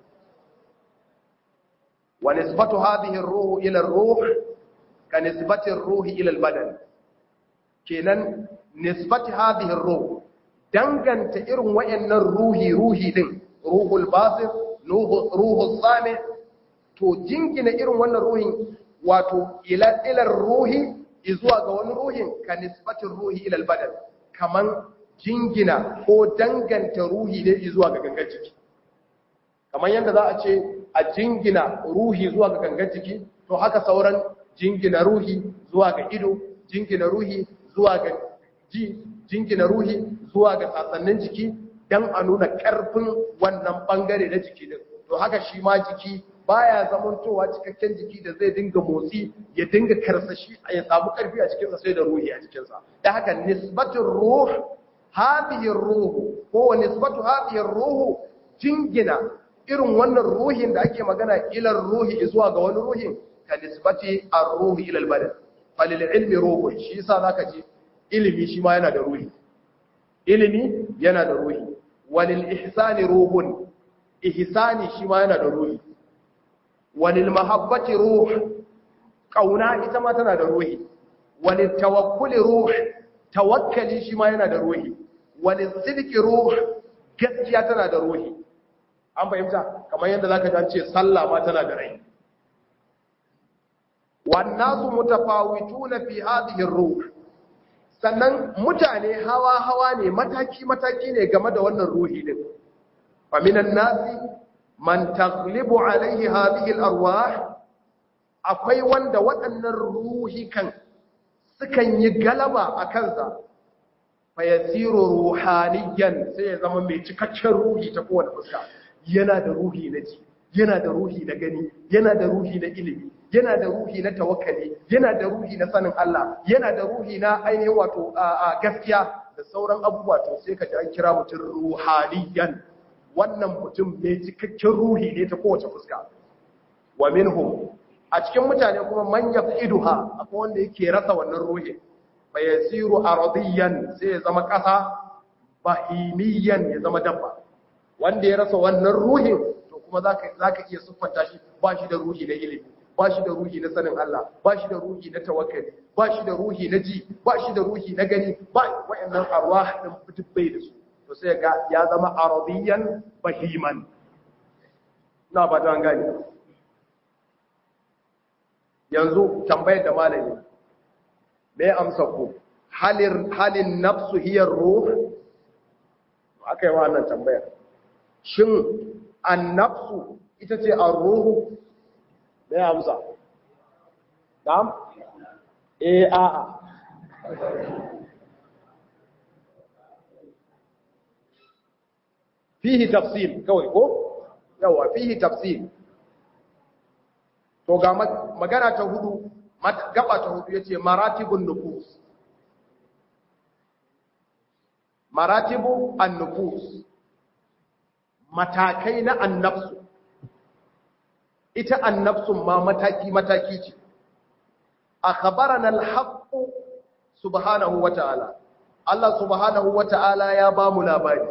wa nisbatu hadhihi ar-ruh ila ar-ruh ka nisbati ar-ruhi ila al-badan kenan nisbati hadhihi ar-ruh danganta irin wayannan ruhi ruhi din ruhul basir ruhul sami to jingina irin wannan ruhin wato ila ila ruhi zuwa ga wani ruhin ka nisbatin ruhi ila al-badan kaman jingina ko danganta ruhi ne zuwa ga gangan jiki kaman yanda za a ce a jingina ruhi zuwa ga gangan jiki to haka sauran jingina ruhi zuwa ga ido jingina ruhi zuwa ga ji jingina ruhi zuwa ga sassanin jiki don a nuna ƙarfin wannan ɓangare na jiki din to haka shi ma jiki baya zamantowa cikakken jiki da zai dinga motsi ya dinga karsashi ya samu ƙarfi a cikinsa sai da ruhi a cikinsa da haka nisbatin ruh hadhihi ruhu ko nisbatu hadhihi ruhu jingina irin wannan ruhin da ake magana ilar ruhi zuwa ga wani ruhin ka nisbati ar-ruhi ila al-badan falil ilmi ruhu shi yasa zaka ji ilimi shi ma yana da ruhi ilimi yana da ruhi walil ihsani ruhun ihsani shi ma yana da ruhi walil mahabbati ruh kauna ita ma tana da ruhi walil tawakkuli ruh tawakkali shi ma yana da ruhi walil sidqi ruh gaskiya tana da ruhi an fahimta kamar yadda zaka ji an ce sallah ma tana da rai wan nasu mutafawituna fi hadhihi ar-ruh sannan mutane hawa hawa ne mataki mataki ne game da wannan ruhi din fa minan nasi man taghlibu alaihi hadhihi al-arwah akwai wanda waɗannan ruhi kan sukan yi galaba a kansa fayasiru ruhaniyan sai ya zama mai cikakken ruhi ta kowane fuska yana da ruhi na ji yana da ruhi na gani yana da ruhi na ilimi yana da ruhi na tawakkali yana da ruhi na sanin Allah yana da ruhi na ainihin wato a gaskiya da sauran abubuwa to sai ka ji an kira mutum ruhaniyan wannan mutum mai cikakken ruhi ne ta kowace fuska wa minhum a cikin mutane kuma man yafiduha akwai wanda yake rasa wannan ruhi fa yasiru aradiyan sai ya zama kasa bahimiyan ya zama dabba wanda ya rasa wannan ruhin to kuma zaka zaka iya siffanta shi ba shi da ruhi na ilimi ba shi da ruhi na sanin Allah ba shi da ruhi na tawakkali ba shi da ruhi na ji ba shi da ruhi na gani ba wayannan arwah din fitibbai da su to sai ga ya zama aradiyan bahiman na ba ta gani yanzu tambayar da malami me amsa ku halin halin nafsu hiya ruh akai wannan tambayar shin an-nafsu ita ce ar-ruhu me amsa na'am eh a'a fihi tafsil kawai ko yawa fihi tafsil to ga magana ta hudu gaba ta hudu yace maratibun nufus maratibu an-nufus matakai na annafsu ita annafsun ma mataki mataki ce akhbarana al-haqq subhanahu wata'ala Allah subhanahu wata'ala ya ba mu labari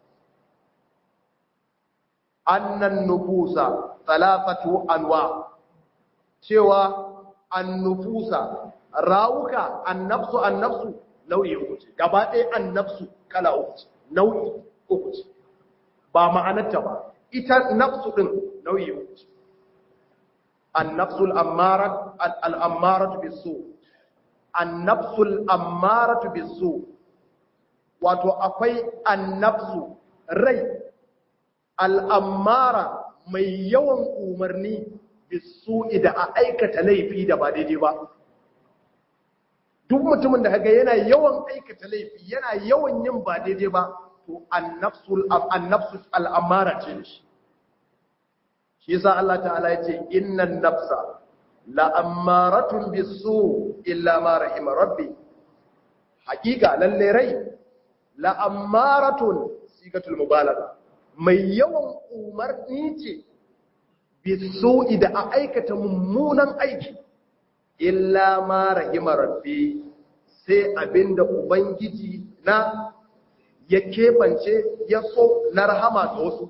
annan nufusa talafatu anwa cewa annufusa rawuka annafsu annafsu nau'i uku ce gaba ɗaya annafsu kala uku ce nau'i uku ce ba ma'anarta ba ita nafsu ɗin nau'i uku ce annafsu al'ammaratu bisu annafsu al'ammaratu bisu wato akwai annafsu rai al'ammara mai yawan umarni bisu'i da a aikata laifi da ba daidai ba duk mutumin da kaga yana yawan aikata laifi yana yawan yin ba daidai ba to annafsul annafsus al'amara ce shi shi yasa Allah ta'ala ya ce innan nafsa la'ammaratun bisu illa ma rahima rabbi hakika lalle rai la'ammaratun sigatul mubalagha mai yawan umarni ce bisu'i da a aikata mummunan aiki illa ma rahima rabbi sai abinda ubangiji na ya kebance ya so na rahama ga wasu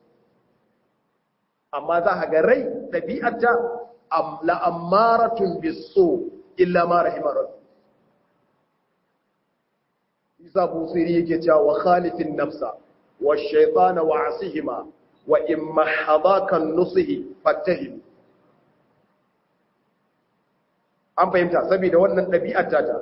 amma za a ga rai ɗabi'arta la'ammaratun bisu illa ma rahima rabbi isa busiri yake cewa wa khalifin nafsa wa shaitana wa asihima wa in mahadakan nusihi fattahim an fahimta saboda wannan ɗabi'ar ta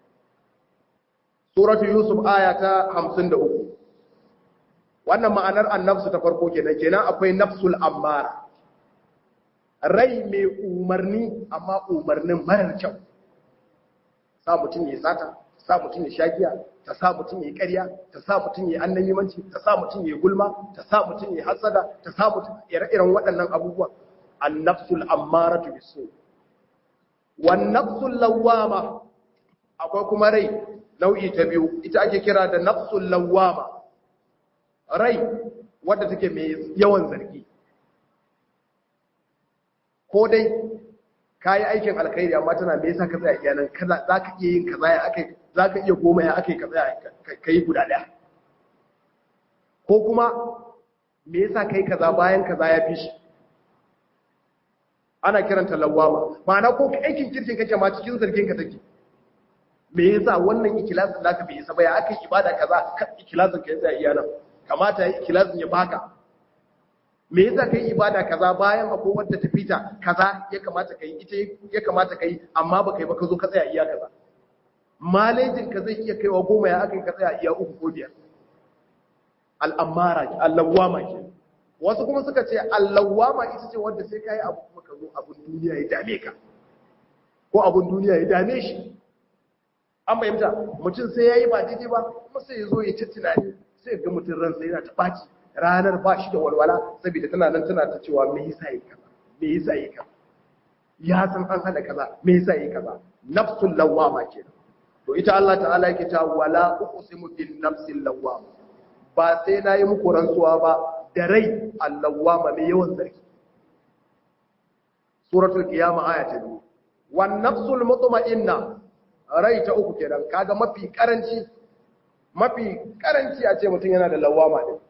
suratu yusuf aya ta 53 wannan ma'anar annafsu ta farko kenan kenan akwai nafsul ammara rai mai umarni amma umarnin marar kyau sa mutum ya sata sa mutum ya shagiya ta sa mutum ya yi ƙarya ta sa mutum ya yi annabimanci ta sa mutum ya yi gulma ta sa mutum ya yi hasada ta sa mutum ire-iren waɗannan abubuwa annafsul ammaratu bisu wan nafsul lawwama akwai kuma rai nau'i ta biyu ita ake kira da nafsul lawwama rai wadda take mai yawan zargi ko dai kayi aikin alkhairi amma tana me yasa ka tsaya iya nan kaza zaka iya yin kaza ya akai zaka iya goma ya akai ka tsaya kai guda daya ko kuma me yasa kai kaza bayan kaza ya fi shi ana kiranta lawama ma'ana ko aikin kirkin kake ma cikin zargin ka take me yasa wannan ikilasin naka bai isa ba ya akai ibada kaza ikilasin ka yasa iya nan kamata yi ikilasin ya baka me yasa kai ibada kaza bayan akwai wanda ta fita kaza ya kamata kai ita ya kamata kai amma ba kai ba ka zo ka tsaya iya kaza malejin ka zai iya kaiwa goma ya akai ka tsaya iya uku ko biyar al'amara allawama ke wasu kuma suka ce allawama ita ce wanda sai kai abu kuma ka zo abun duniya ya dame ka ko abun duniya ya dame shi an bayyanta mutum sai yayi ba daidai ba kuma sai ya zo ya ci tunani sai ga mutum ransa yana ta baci ranar ba shi da walwala saboda tana nan tana ta cewa me yasa yi kaza me yasa yi kaza ya san an hada kaza me yasa yi kaza nafsul lawama kenan to ita Allah ta'ala yake ta wala uqsimu bin nafsil lawama ba sai nayi muku rantsuwa ba da rai allawama mai yawan zargi suratul qiyama aya ta 2 wan nafsul mutma'inna rai ta uku kenan kaga mafi karanci mafi karanci a ce mutum yana da lawama din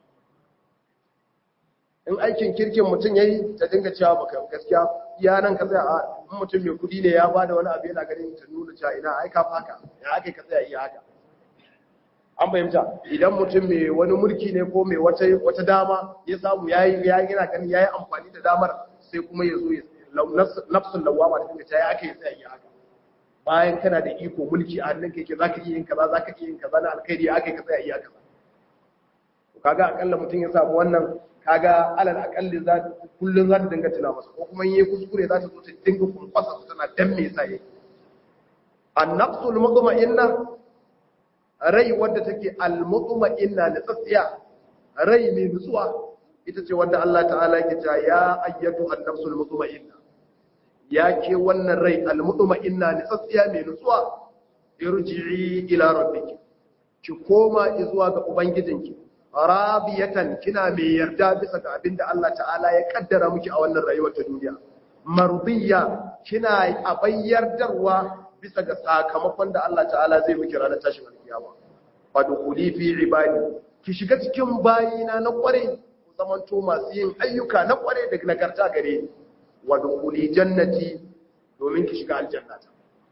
in aikin kirkin mutum ya yi ta dinga cewa baka gaskiya ya nan ka tsaya a in mutum mai kudi ne ya bada wani abu yana ganin ta nuna cewa ina aika faka ya aka ka tsaya iya haka an fahimta idan mutum mai wani mulki ne ko mai wata wata dama ya samu yayi ya yana ganin yayi amfani da damar sai kuma ya zo ya nafsul lawama ta dinga cewa ya aka yi tsaya iya haka bayan kana da iko mulki a hannun keke zaka iya yin kaza zaka iya yin kaza na alkhairi ya aka ka tsaya iya kaza kaga akalla mutum ya samu wannan kaga alal akalli za kullun za ta dinga tuna masa ko kuma yayi kuskure za ta zo ta dinga kunkwasa su tana dan me yasa yake an-nafsul mutma'inna rai wadda take al-mutma'inna na tsatsiya rai mai nutsuwa ita ce wanda Allah ta'ala yake cewa ya ayyatu an-nafsul mutma'inna ya ke wannan rai al-mutma'inna na tsatsiya mai nutsuwa irji'i ila rabbiki ki koma zuwa ga ubangijinki rabiyatan kina mai yarda bisa ga abin da Allah ta'ala ya kaddara miki a wannan rayuwar ta duniya mardiya kina abayyardarwa bisa ga sakamakon da Allah ta'ala zai miki ranar tashin alkiyama fadkhuli fi ibadi ki shiga cikin bayina na kware ku zamanto masu yin ayyuka na kware da nagarta gare ni wadkhuli jannati domin ki shiga aljannata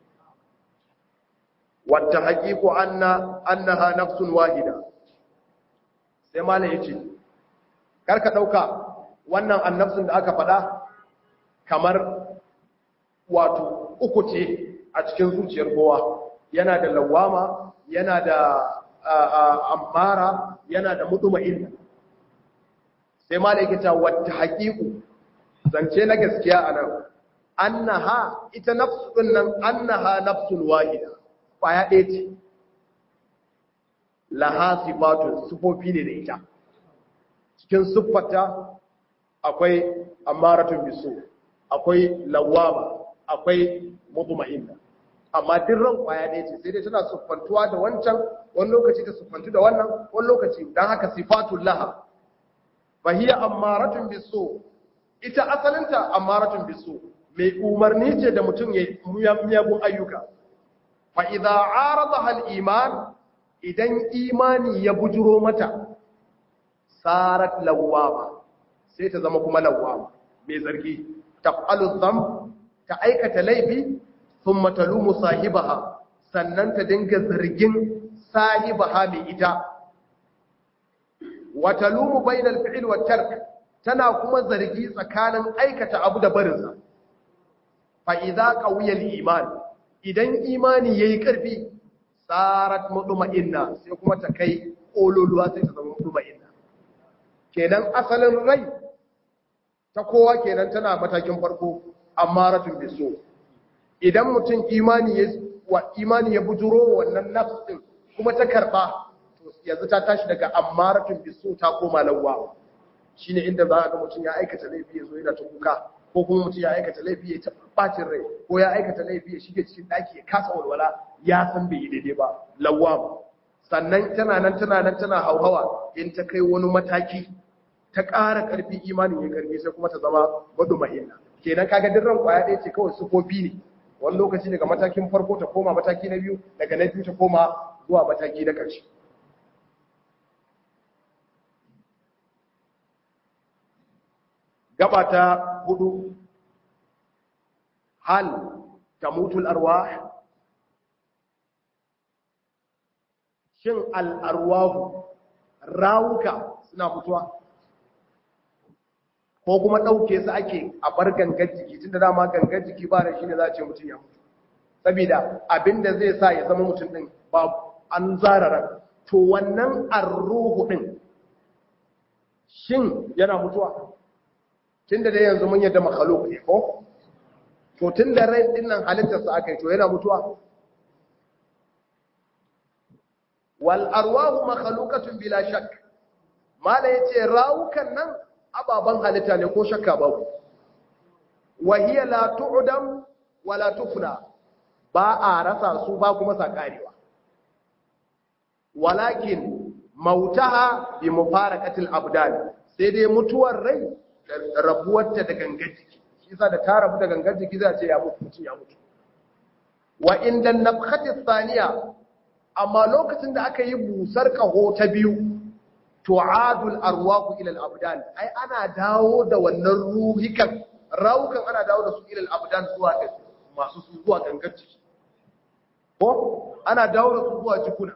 wata haqiqu anna annaha nafsun wahida sai malam ya ce karka ɗauka wannan annabsun da aka faɗa kamar wato uku ce a cikin zuciyar kowa yana da lawama yana da ammara yana da mutuma'in sai malam ya ce wata haƙiƙu zance na gaskiya a nan annaha ita nafsun nan annaha nafsun wahida ƙwaya ɗaya ce laha sifatun sufofi ne da ita cikin siffata akwai amaratun bisu akwai lawama akwai mutma'inna amma duk ran kwaya ɗaya ce sai dai tana siffantuwa da wancan wani lokaci ta siffantu da wannan wani lokaci dan haka sifatun laha fahiya amaratun bisu ita asalinta amaratun bisu mai umarni ce da mutum ya miyagun ayyuka fa idza aradaha al-iman idan imani ya bujuro mata sarat lawama sai ta zama kuma lawama mai zargi taf'alu dham ta aikata laifi thumma talumu sahibaha sannan ta dinga zargin sahibaha mai ita wa talumu bainal fi'l wat tark tana kuma zargi tsakanin aikata abu da barinsa fa idza qawiya al-iman idan imani yayi karfi sarat mutma'inna sai kuma ta kai kololuwa sai ta zama mutma'inna kenan asalin rai ta kowa kenan tana matakin farko amaratun biso idan mutum imani ya wa imani ya bujuro wannan nafsin kuma ta karba to yanzu ta tashi daga amaratun biso ta koma lawwa shine inda za ga mutum ya aikata laifi ya zo yana ta kuka ko kuma mutum ya aikata laifi ya ta bacin rai ko ya aikata laifi ya shige cikin daki ya kasa walwala ya san bai yi daidai ba lawwam sannan tana nan tana nan tana hauhawa in ta kai wani mataki ta ƙara ƙarfi imanin ya ƙarfi sai kuma ta zama ma'ina kenan kaga duk ran kwaya ɗaya ce kawai sufofi ne wani lokaci daga matakin farko ta koma mataki na biyu daga na biyu ta koma zuwa mataki na ƙarshe gaba ta hudu hal tamutul arwah shin al'arwahu rawuka suna mutuwa ko kuma ɗauke su ake a bar gangar jiki tun da dama gangar jiki ba da shi ne za a ce mutum ya mutu saboda abinda zai sa ya zama mutum ɗin babu an zarara to wannan arruhu ɗin shin yana mutuwa tun da dai yanzu mun yadda makhluk ne ko to tun da rai ɗin nan halittarsa aka yi to yana mutuwa wal arwahu makhluqatun bila shakk mala yace rawukan nan ababan halitta ne ko shakka babu wa hiya la tu'dam wa la tufna ba a rasa su ba kuma sakarewa walakin mautaha bi mufaraqatil abdan sai dai mutuwar rai rabuwarta da gangar jiki shi yasa da ta rabu da gangar jiki za a ce ya mutu mutum ya mutu wa inda nafkhati thaniya amma lokacin da aka yi busar kaho ta biyu tu'adul arwahu ila al-abdan ai ana dawo da wannan ruhikan rawukan ana dawo da su ila al-abdan zuwa ga masu su zuwa gangar ciki ko ana dawo da su zuwa jikuna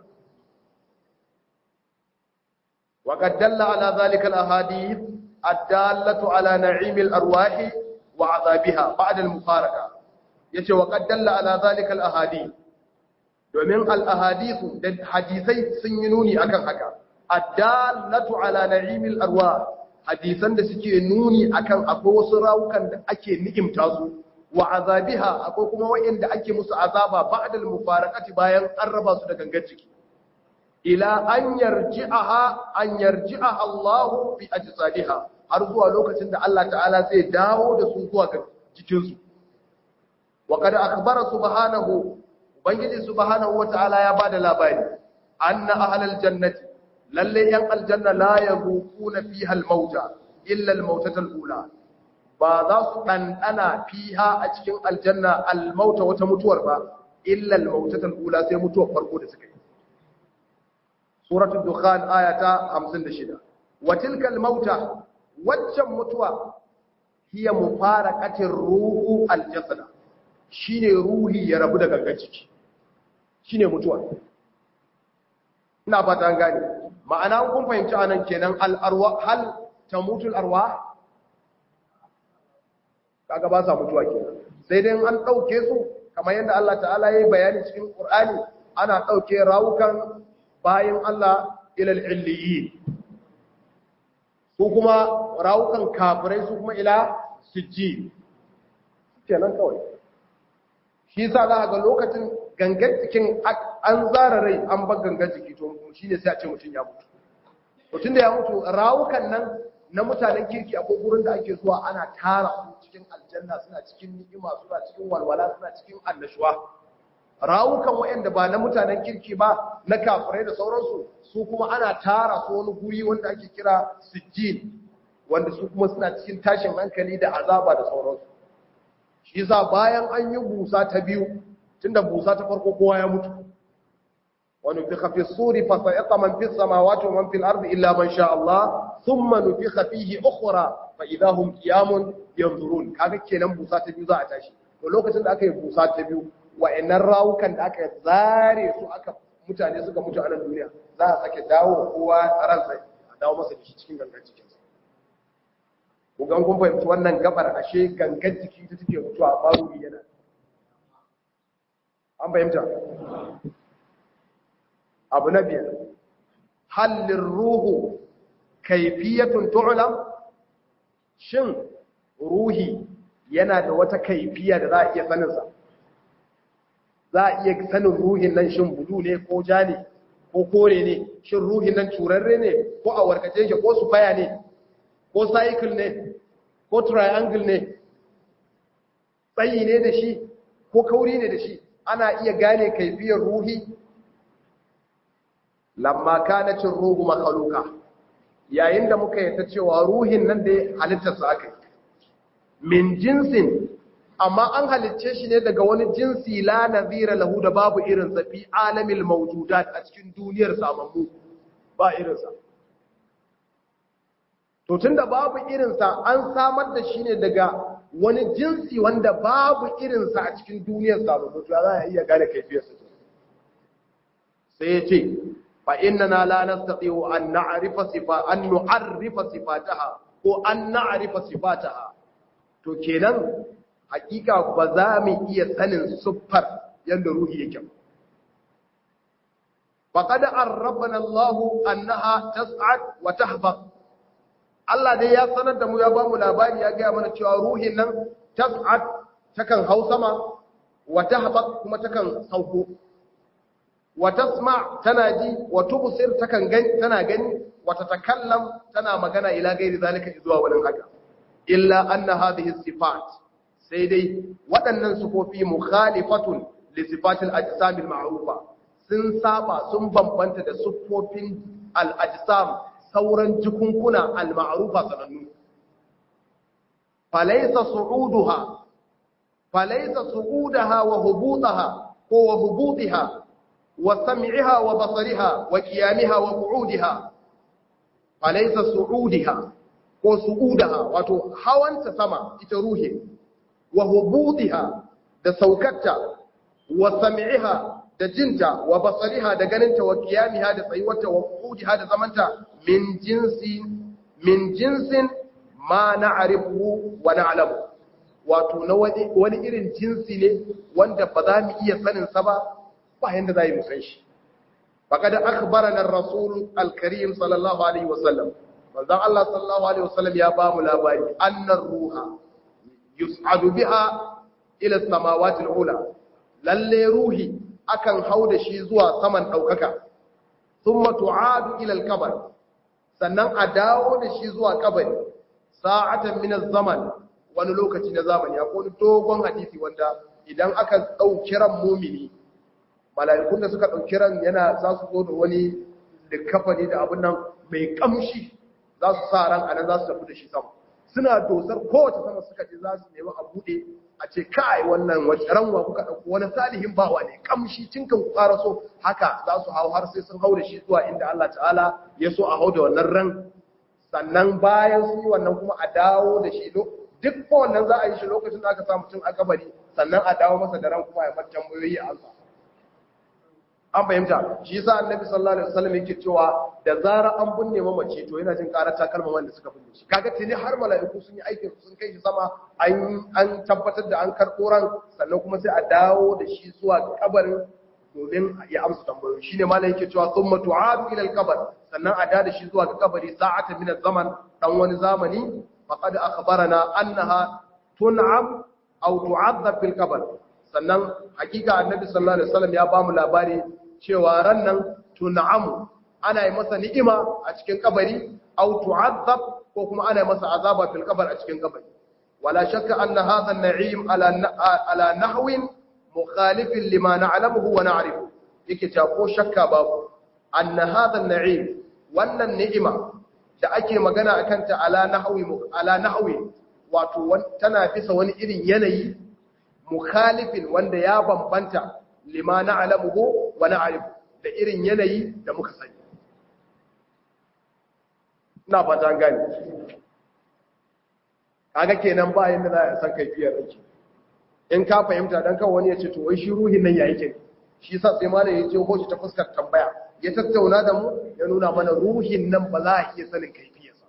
wa qad dalla ala zalika al-ahadith ad-dallatu ala na'im al-arwahi wa 'adabiha ba'da al-mufaraqa yace wa qad dalla ala zalika al-ahadith domin al'ahadisu da hadisai sun yi nuni akan haka addalatu ala na'imil arwa hadisan da suke nuni akan akwai wasu rawukan da ake ni'imta su wa azabiha akwai kuma wa'inda ake musu azaba ba'dal mufaraqati bayan an raba su da gangar ciki ila an yarji'aha an yarji'aha Allah fi ajsadiha har zuwa lokacin da Allah ta'ala zai dawo da su zuwa ga jikinsu wa qad akhbara subhanahu ubangiji subhanahu wataala ya bada labari anna ahlal jannati lalle yan aljanna la yazuquna fiha almauta illa almautata alula ba za su dandana fiha a cikin aljanna almauta wata mutuwar ba illa almautata alula sai mutuwar farko da suka yi suratul dukhan ayata 56 wa tilka almauta waccan mutuwa hiya mufaraqatir ruhu aljasada shine ruhi ya rabu da gangan ciki shine mutuwa ina fata an gane ma'ana kun fahimci anan kenan al-arwa hal tamutul arwa kaga ba sa mutuwa kenan sai dai an dauke su kamar yadda Allah ta'ala yayi bayani cikin Qur'ani ana dauke rawukan bayin Allah ila al-illiyin su kuma rawukan kafirai su kuma ila sijji kenan kawai shi sa za ga lokacin gangan jikin an zara rai an bar gangan jiki to shi ne sai a ce mutum ya mutu mutum da ya mutu rawukan nan na mutanen kirki akwai gurin da ake zuwa ana tara su cikin aljanna suna cikin ni'ima suna cikin walwala suna cikin annashuwa rawukan waɗanda ba na mutanen kirki ba na kafirai da sauransu su kuma ana tara su wani guri wanda ake kira sijjin wanda su kuma suna cikin tashin hankali da azaba da sauransu shi yasa bayan an yi busa ta biyu tunda busa ta farko kowa ya mutu wani nufikha fi suri fa sa'iqa man fi samawati wa man fil ardi illa man sha Allah thumma nufikha fihi ukhra fa idahum qiyamun yanzurun kaga kenan busa ta biyu za a tashi to lokacin da aka yi busa ta biyu wa'annan rawukan da aka zare su aka mutane suka mutu a nan duniya za a sake dawo kowa ransa a dawo masa da shi cikin gangan cikinsa kugan kun fahimci wannan gabar ashe gangan jiki ta take mutuwa a baro yana an fahimta abu na biyar hallin ruhu kaifiyatun tu'lam shin ruhi yana da wata kaifiya da za a iya saninsa za a iya sanin ruhin nan shin bulu ne ko ja ne ko kore ne shin ruhin nan turarre ne ko a warkace shi ko sufaya ne ko cycle ne ko triangle ne tsayi ne da shi ko kauri ne da shi ana iya gane kaifiyar ruhi lamma kanacin ruhu makaluka yayin da muka yata cewa ruhin nan da halittarsa aka yi min jinsin amma an halicce shi ne daga wani jinsi la nazira lahu da babu irinsa fi alamil mawjudat a cikin duniyar samammu ba irinsa to tunda babu irinsa an samar da shi ne daga wani jinsi wanda babu irinsa a cikin duniyar samammu to za a iya gane kaifiyarsa sai ya ce fa innana la nastati'u an na'rifa sifa an nu'arrifa sifataha ko an na'rifa sifataha to kenan hakika ba za mu iya sanin siffar yadda ruhi yake faqad arrabana Allah annaha tas'ad wa tahbaq Allah dai ya sanar da mu ya bamu labari ya gaya mana cewa ruhin nan tas'ad takan hau sama wa tahbaq kuma takan sauko wa tasma tana ji wa tubsir takan gani tana gani wa tatakallam tana magana ila gairi zalika zuwa wani haka illa anna hadhihi sifat sai dai waɗannan sufofi mukhalifatun li sifatil ajsam al ma'rufa sun saba sun bambanta da sufofin al ajsam sauran jikunkuna al ma'rufa sanannu falaysa su'uduha falaysa su'udaha wa hubutaha ko wa hubutiha wa sam'iha wa basariha wa qiyamiha wa qu'udiha falaysa su'udiha ko su'udaha wato hawanta sama ita ruhi wa hubutiha da saukarta wa sam'iha da jinta wa basariha da ganinta wa qiyamiha da tsayuwarta wa qu'udiha da zamanta min jinsi min jinsin ma na'rifu wa na'lamu wato na wani irin jinsi ne wanda ba za mu iya sanin sa ba ba yanda za mu san shi faqad akhbarana ar-rasul al-karim sallallahu alaihi wasallam manzon Allah sallallahu alaihi wasallam ya ba mu labari annar ruha yus'adu biha ila samawati al-ula lalle ruhi akan hau da shi zuwa saman daukaka thumma tu'adu ila al-qabr sannan a dawo da shi zuwa kabari sa'atan min az-zaman wani lokaci na zamani akwai wani dogon hadisi wanda idan aka dauki ran mumini mala'ikun da suka dauki ran yana za su zo da wani likafani da abin nan mai kamshi za su sa ran anan za su tafi da shi sama suna dosar kowace sama suka ce za su nemi a buɗe a ce kai wannan wace ranwa kuka ɗauko wani salihin bawa ne kamshi cinkan ku ƙara so haka za su hau har sai sun hau da shi zuwa inda Allah ta'ala ya so a hau da wannan ran sannan bayan su yi wannan kuma a dawo da shi duk ko wannan za a yi shi lokacin da aka sa mutum a kabari sannan a dawo masa da ran kuma ya bar tambayoyi a ansa an fahimta shi yasa annabi sallallahu alaihi wasallam yake cewa da zara an binne mamaci to yana jin karar takalma wanda suka binne shi kaga tuni har mala'iku sun yi aikin sun kai shi sama an an tabbatar da an karɓo ran sannan kuma sai a dawo da shi zuwa kabarin domin ya amsa tambayoyi shine malai yake cewa thumma tu'adu ila al-qabr sannan a da shi zuwa ga kabari sa'ata min az-zaman dan wani zamani faqad akhbarana annaha tun'am aw tu'adhab bil qabr sannan hakika annabi sallallahu alaihi wasallam ya bamu labari cewa ran nan tun'amu ana yi masa ni'ima a cikin kabari aw tu'adhab ko kuma ana yi masa azaba fil qabr a cikin kabari wala shakka anna hadha an-na'im ala ala nahwin mukhalifin lima na'lamuhu wa na'rifu yake ta ko shakka babu anna hadha an-na'im wannan ni'ima da ake magana akan ta ala nahwi ala nahwi wato tana bisa wani irin yanayi mukhalifin wanda ya bambanta lima na'lamuhu wa na'rifu da irin yanayi da muka sani ina fata gani kaga kenan ba yanda za a san kaifiyar rake in ka fahimta dan kan wani ya ce to wai shi ruhin nan ya yake shi yasa sai malam ya je hoshi ta fuskar tambaya ya tattauna da mu ya nuna mana ruhin nan ba za a iya sanin kaifiyarsa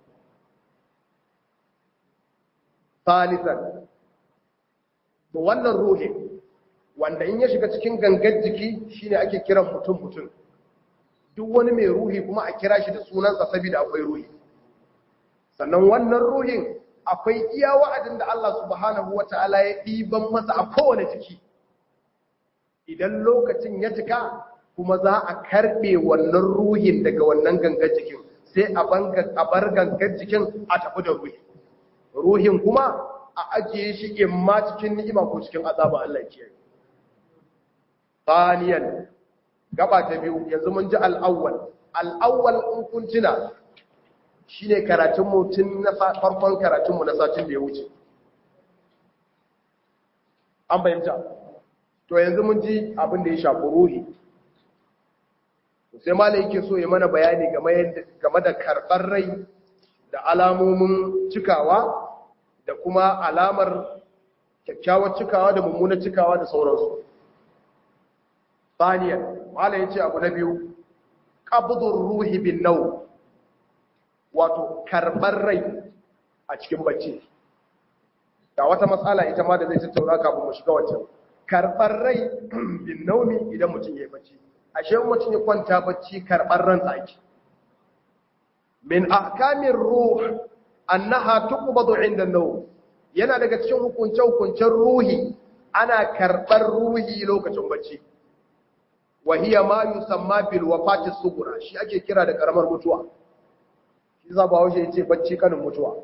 salisan to wannan ruhin wanda in ya shiga cikin gangar jiki shine ake kiran mutum mutum duk wani mai ruhi kuma a kira shi da sunansa saboda akwai ruhi sannan wannan ruhin akwai iya wa'adin da Allah subhanahu wata'ala ya ɗiban masa a kowane jiki idan lokacin ya cika kuma za a karɓe wannan ruhin daga wannan gangar jikin sai a bar gangar jikin a tafi da ruhi ruhin kuma a ajiye shi in ma cikin ni'ima ko cikin azaba Allah ke yi. Saniyan, gaba ta biyu, yanzu mun ji al'awwal. Al'awwal in kun tuna shi ne karatunmu tun na farkon karatunmu na satin da ya wuce. an fahimta to yanzu mun ji abin da ya shafi ruhi sai malai yake so ya mana bayani game da karɓar rai da alamomin cikawa da kuma alamar kyakkyawar cikawa da mummunar cikawa da sauransu Saniyan, malai ya ce abu na biyu, ƙabudun ruhi bin nau, wato karɓar rai a cikin bacci. Ga wata matsala ita ma da zai tattauna kafin mu shiga wancan. Karɓar rai bin naumi idan mutum ya yi bacci. Ashe mutum ya kwanta bacci karɓar ran tsaki. Min ahkamin ruh annaha tuqbadu inda nau. Yana daga cikin hukunce-hukuncen ruhi ana karɓar ruhi lokacin bacci. wahiya ma yusamma bil wafati sugura shi ake kira da karamar mutuwa shi za ba wuce yace bacci kanin mutuwa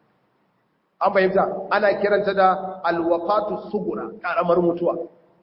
an fahimta ana kiranta da al wafatu sugura karamar mutuwa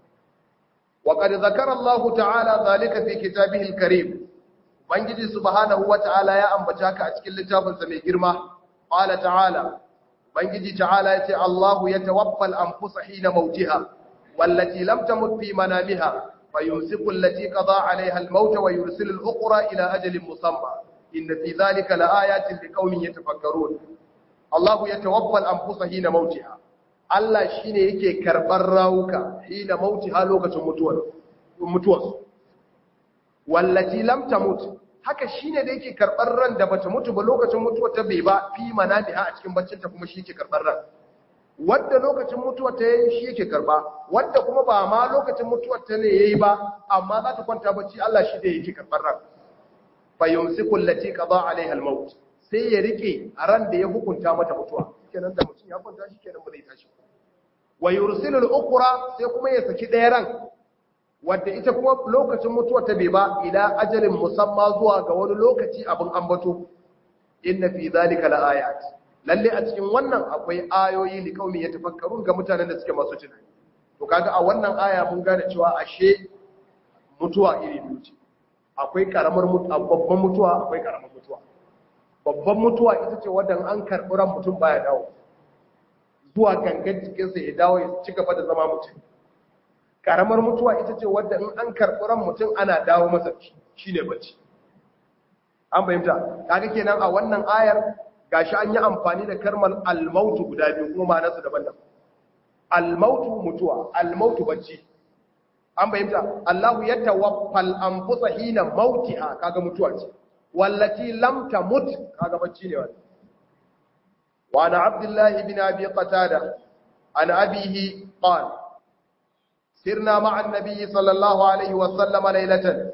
wa qad zakara Allah ta'ala zalika fi kitabihi al karim bangiji subhanahu wa ta'ala ya ambata ka a cikin littafin sa mai girma qala ta'ala bangiji ta'ala yace Allah yatawaffa al anfusa hina mautiha wallati lam tamut fi manamiha فيمسك التي قضى عليها الموت ويرسل الأخرى إلى أجل مسمى إن في ذلك لآيات لقوم يتفكرون الله يتوفى الأنفس حين موتها Allah shi ne yake karɓar rawuka hina mauti ha lokacin mutuwarsu. Wallaci lamta mutu, haka shi ne da yake karɓar ran da bata mutu ba lokacin mutuwar ta bai ba fi mana biha a cikin baccinta kuma shi yake karɓar ran. wadda lokacin mutuwar ta yayi shi yake karba wadda kuma ba ma lokacin mutuwar ta ne yayi ba amma za ta kwanta bacci Allah shi da yake karbar ran fa yumsiku allati qada alaiha almaut sai ya rike a ran da ya hukunta mata mutuwa kenan da mutum ya kwanta shi kenan ba zai tashi wa yursilu al-ukhra sai kuma ya saki ɗaya ran wadda ita kuma lokacin mutuwar ta bai ba ila ajalin musamma zuwa ga wani lokaci abin ambato inna fi zalika la ayat lalle a cikin wannan akwai ayoyi li kaumi ya tafakkarun ga mutanen da suke masu tunani to kaga a wannan aya mun gane cewa ashe mutuwa iri biyu ce akwai karamar mutuwa babban mutuwa akwai karamar mutuwa babban mutuwa ita ce wadda an karɓi ran mutum baya dawo zuwa gangan jikinsa ya dawo ya ci gaba da zama mutum karamar mutuwa ita ce wadda in an karɓi ran mutum ana dawo masa shine bacci an fahimta kaga kenan a wannan ayar gashi an yi amfani da karmar almautu guda biyu kuma ma'anarsu daban-daban almautu mutuwa almautu bacci an bayyanta Allahu ya tawaffal anfusa hina mautiha kaga mutuwa ce wallati lam tamut kaga bacci ne wannan wa ana abdullah ibn abi qatada an abihi qala sirna ma'a an-nabi sallallahu alaihi wa sallam laylatan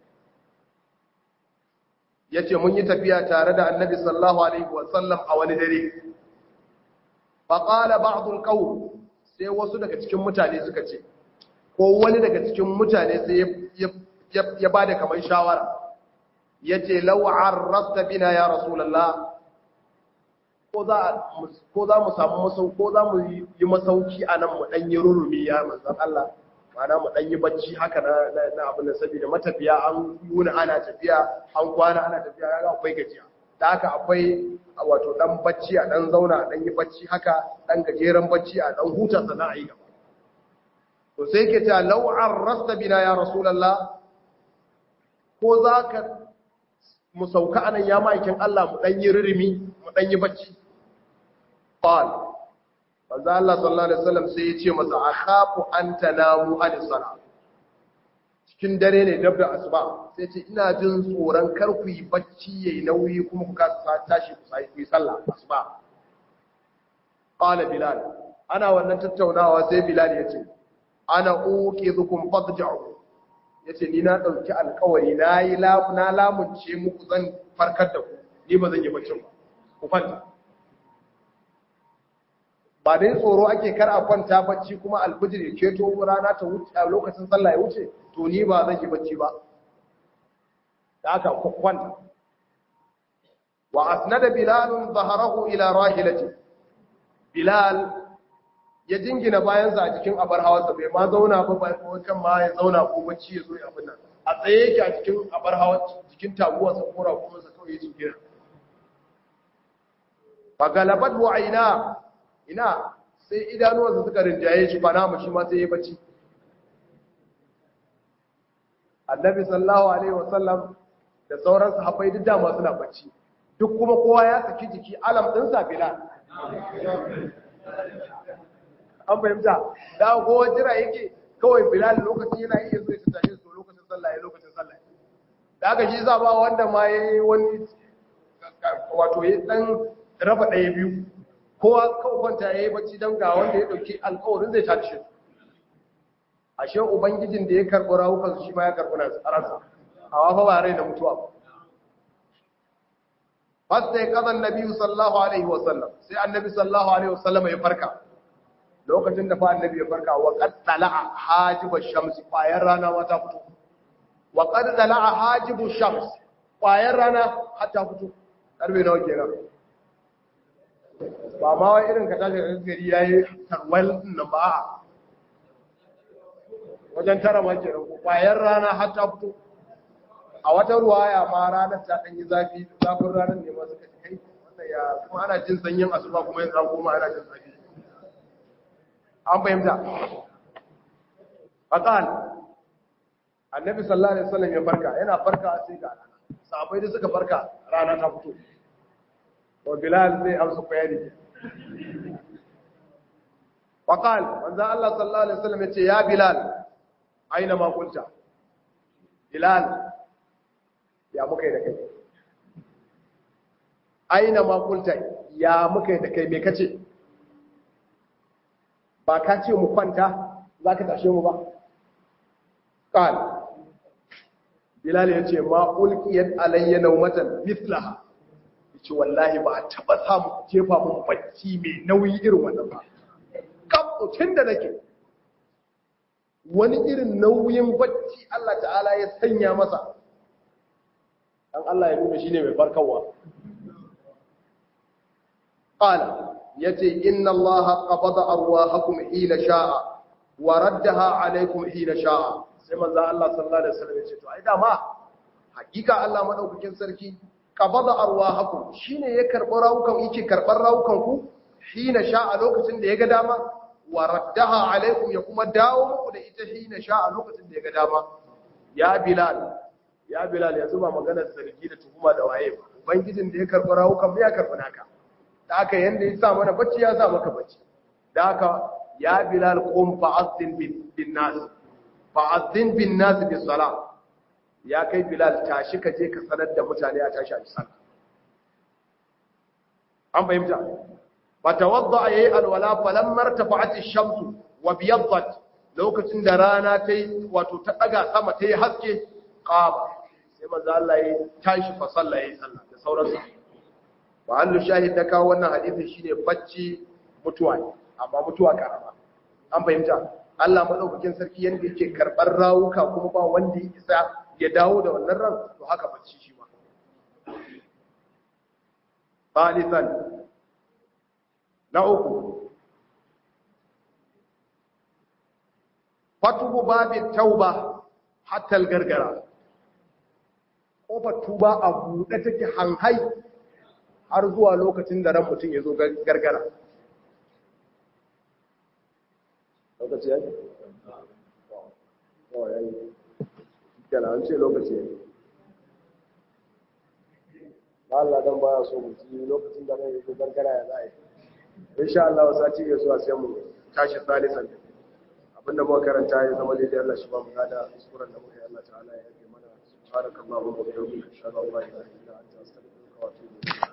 ya ce mun yi tafiya tare da annabi sallallahu alaihi wasallam a wani dare faƙala ba'adun ƙaun sai wasu daga cikin mutane suka ce ko wani daga cikin mutane sai ya ba da kamar shawara ya ce lau'ar rasta bina ya rasulallah ko za mu samu masau ko za mu yi masauki a nan mu ɗanyi rurumi ya manzan Allah mana mu ɗanyi bacci haka na abin da saboda matafiya an yuna ana tafiya an kwana ana tafiya ya akwai gajiya da haka akwai wato ɗan bacci a ɗan zauna ɗan yi bacci haka ɗan gajeren bacci a ɗan huta sana a yi gaba to sai ke ta lau'ar rasta bina ya rasulallah ko za ka mu sauka anan ya ma'aikin Allah mu ɗan yi ririmi mu ɗan yi bacci qal manzo Allah sallallahu alaihi wasallam sai ya ce masa akhafu an tanamu an sala cikin dare ne dab da asuba sai ce ina jin tsoron kar ku yi bacci yayi nauyi kuma ku kasa tashi ku sai ku yi sallah asuba qala bilal ana wannan tattaunawa sai bilal ya ce ana uqizukum fadja'u yace ni na dauki alƙawari nayi na lamunce muku zan farkar da ku ni ba zan yi baccin ba ku fanta ba dai tsoro ake kar a kwanta bacci kuma alfijir ya keto rana ta wuce a lokacin sallah ya wuce to ni ba zan yi bacci ba da aka kwanta wa asnada bilal zaharahu ila rahilati bilal ya jingina bayansa a cikin abar hawarsa bai ma zauna ba ba kan ma ya zauna ko bacci ya zo ya abin nan a tsaye yake a cikin abar hawa cikin taguwarsa ko rakumarsa kawai ya jingina fa galabat wa aina ina sai idanuwansa suka rinjaye shi bana mu shi ma sai ya bacci annabi sallallahu alaihi wasallam da sauran sahabbai duk dama suna bacci duk kuma kowa ya saki jiki alam din sa bilal an fahimta da kowa jira yake kawai bilal lokacin yana iya zuwa ta tashi su lokacin sallah ya lokacin sallah da aka shi za ba wanda ma yayi wani wato ya dan raba ɗaya biyu kowa kawai kwanta ya yi bacci don ga wanda ya ɗauki alkawarin zai tashi ashe ubangijin da ya karɓi rawukansu shi ma ya karɓi na ransa a wafa ba rai da mutuwa ba fasta ya kazan nabi sallallahu alaihi wasallam sai annabi sallallahu alaihi wasallam ya farka lokacin da fa annabi ya farka wa qad tala'a hajibu shams ƙwayar rana ma ta fito wa qad tala'a hajibu shams ƙwayar rana har ta fito karbe nawa kenan ba ma wai irin ka tashi da gari yayi tarwal nan ba wajen tara ma kenan ƙwayar rana har ta fito a wata ruwaya ma ranar ta ɗan yi zafi zafin ranar ne ma suka kai wannan ya kuma ana jin sanyin asuba kuma yanzu an koma ana jin zafi an fahimta faqal annabi sallallahu alaihi wasallam ya farka yana farka sai ga rana sahabbai da suka farka rana ta fito to bilal zai amsa bayani faqal manzo Allah sallallahu alaihi wasallam ya ce ya bilal aina ma kunta bilal ya muka yi da kai aina makulta ya muka yi da kai me kace ba ka ce mu kwanta za ka tashe mu ba ƙal bilal ya ce ma ulkiyar alayya naumatan mitlaha ya ce wallahi ba a taɓa samu jefa mun bacci mai nauyi irin wannan ba tun da nake wani irin nauyin bacci Allah ta'ala ya sanya masa dan Allah ya nuna shine mai farkawa qala yace inna Allah qabada arwahakum hina sha'a wa raddaha alaykum hina sha'a sai manzo Allah sallallahu alaihi wasallam yace to ai dama hakika Allah madaukakin sarki qabada arwahakum shine ya karbar rawukan yake karbar rawukan ku hina sha'a lokacin da ya ga dama wa raddaha alaykum ya kuma dawo muku da ita hina sha'a lokacin da ya ga dama ya bilal ya bilal yanzu ba maganar zargi da tuhuma da waye ba ubangijin da ya karɓi rawukan ya karɓi naka da aka yanda ya sa mana bacci ya sa maka bacci da aka ya bilal qum fa'azzin bin nas fa'azzin bin nas bis sala ya kai bilal tashi ka je ka sanar da mutane a tashi a sallah an fahimta fa tawadda yayi alwala falamma irtafa'at ash-shamsu wa biyaddat lokacin da rana ta yi wato ta daga sama ta yi haske qama sai manzo Allah ya tashi fa sallah yayi sallah da sauransu wa allu shahid da kawo wannan hadisin shine bacci mutuwa ne amma mutuwa karama an fahimta Allah madaukakin sarki yanda yake karbar rawuka kuma ba wanda ya isa ya dawo da wannan ran to haka bacci shi ma Thalithan na uku fatuhu babin tauba hatta gargara kofar tuba a buɗe take hanhai har zuwa lokacin da ran mutum ya zo gargara lokaci ya yi? oh ya yi yana an ce lokaci ya yi ba Allah don baya so mutum lokacin da ran ya zo gargara ya za a yi insha Allah wasa ci ya zuwa sai mu tashi salisan abinda muka karanta ya zama daidai Allah shi ba mu gada kuskuren da muka yi Allah ta'ala ya yi mana subhanakallahumma wa bihamdika ashhadu an la ilaha illa anta astaghfiruka wa atubu ilayk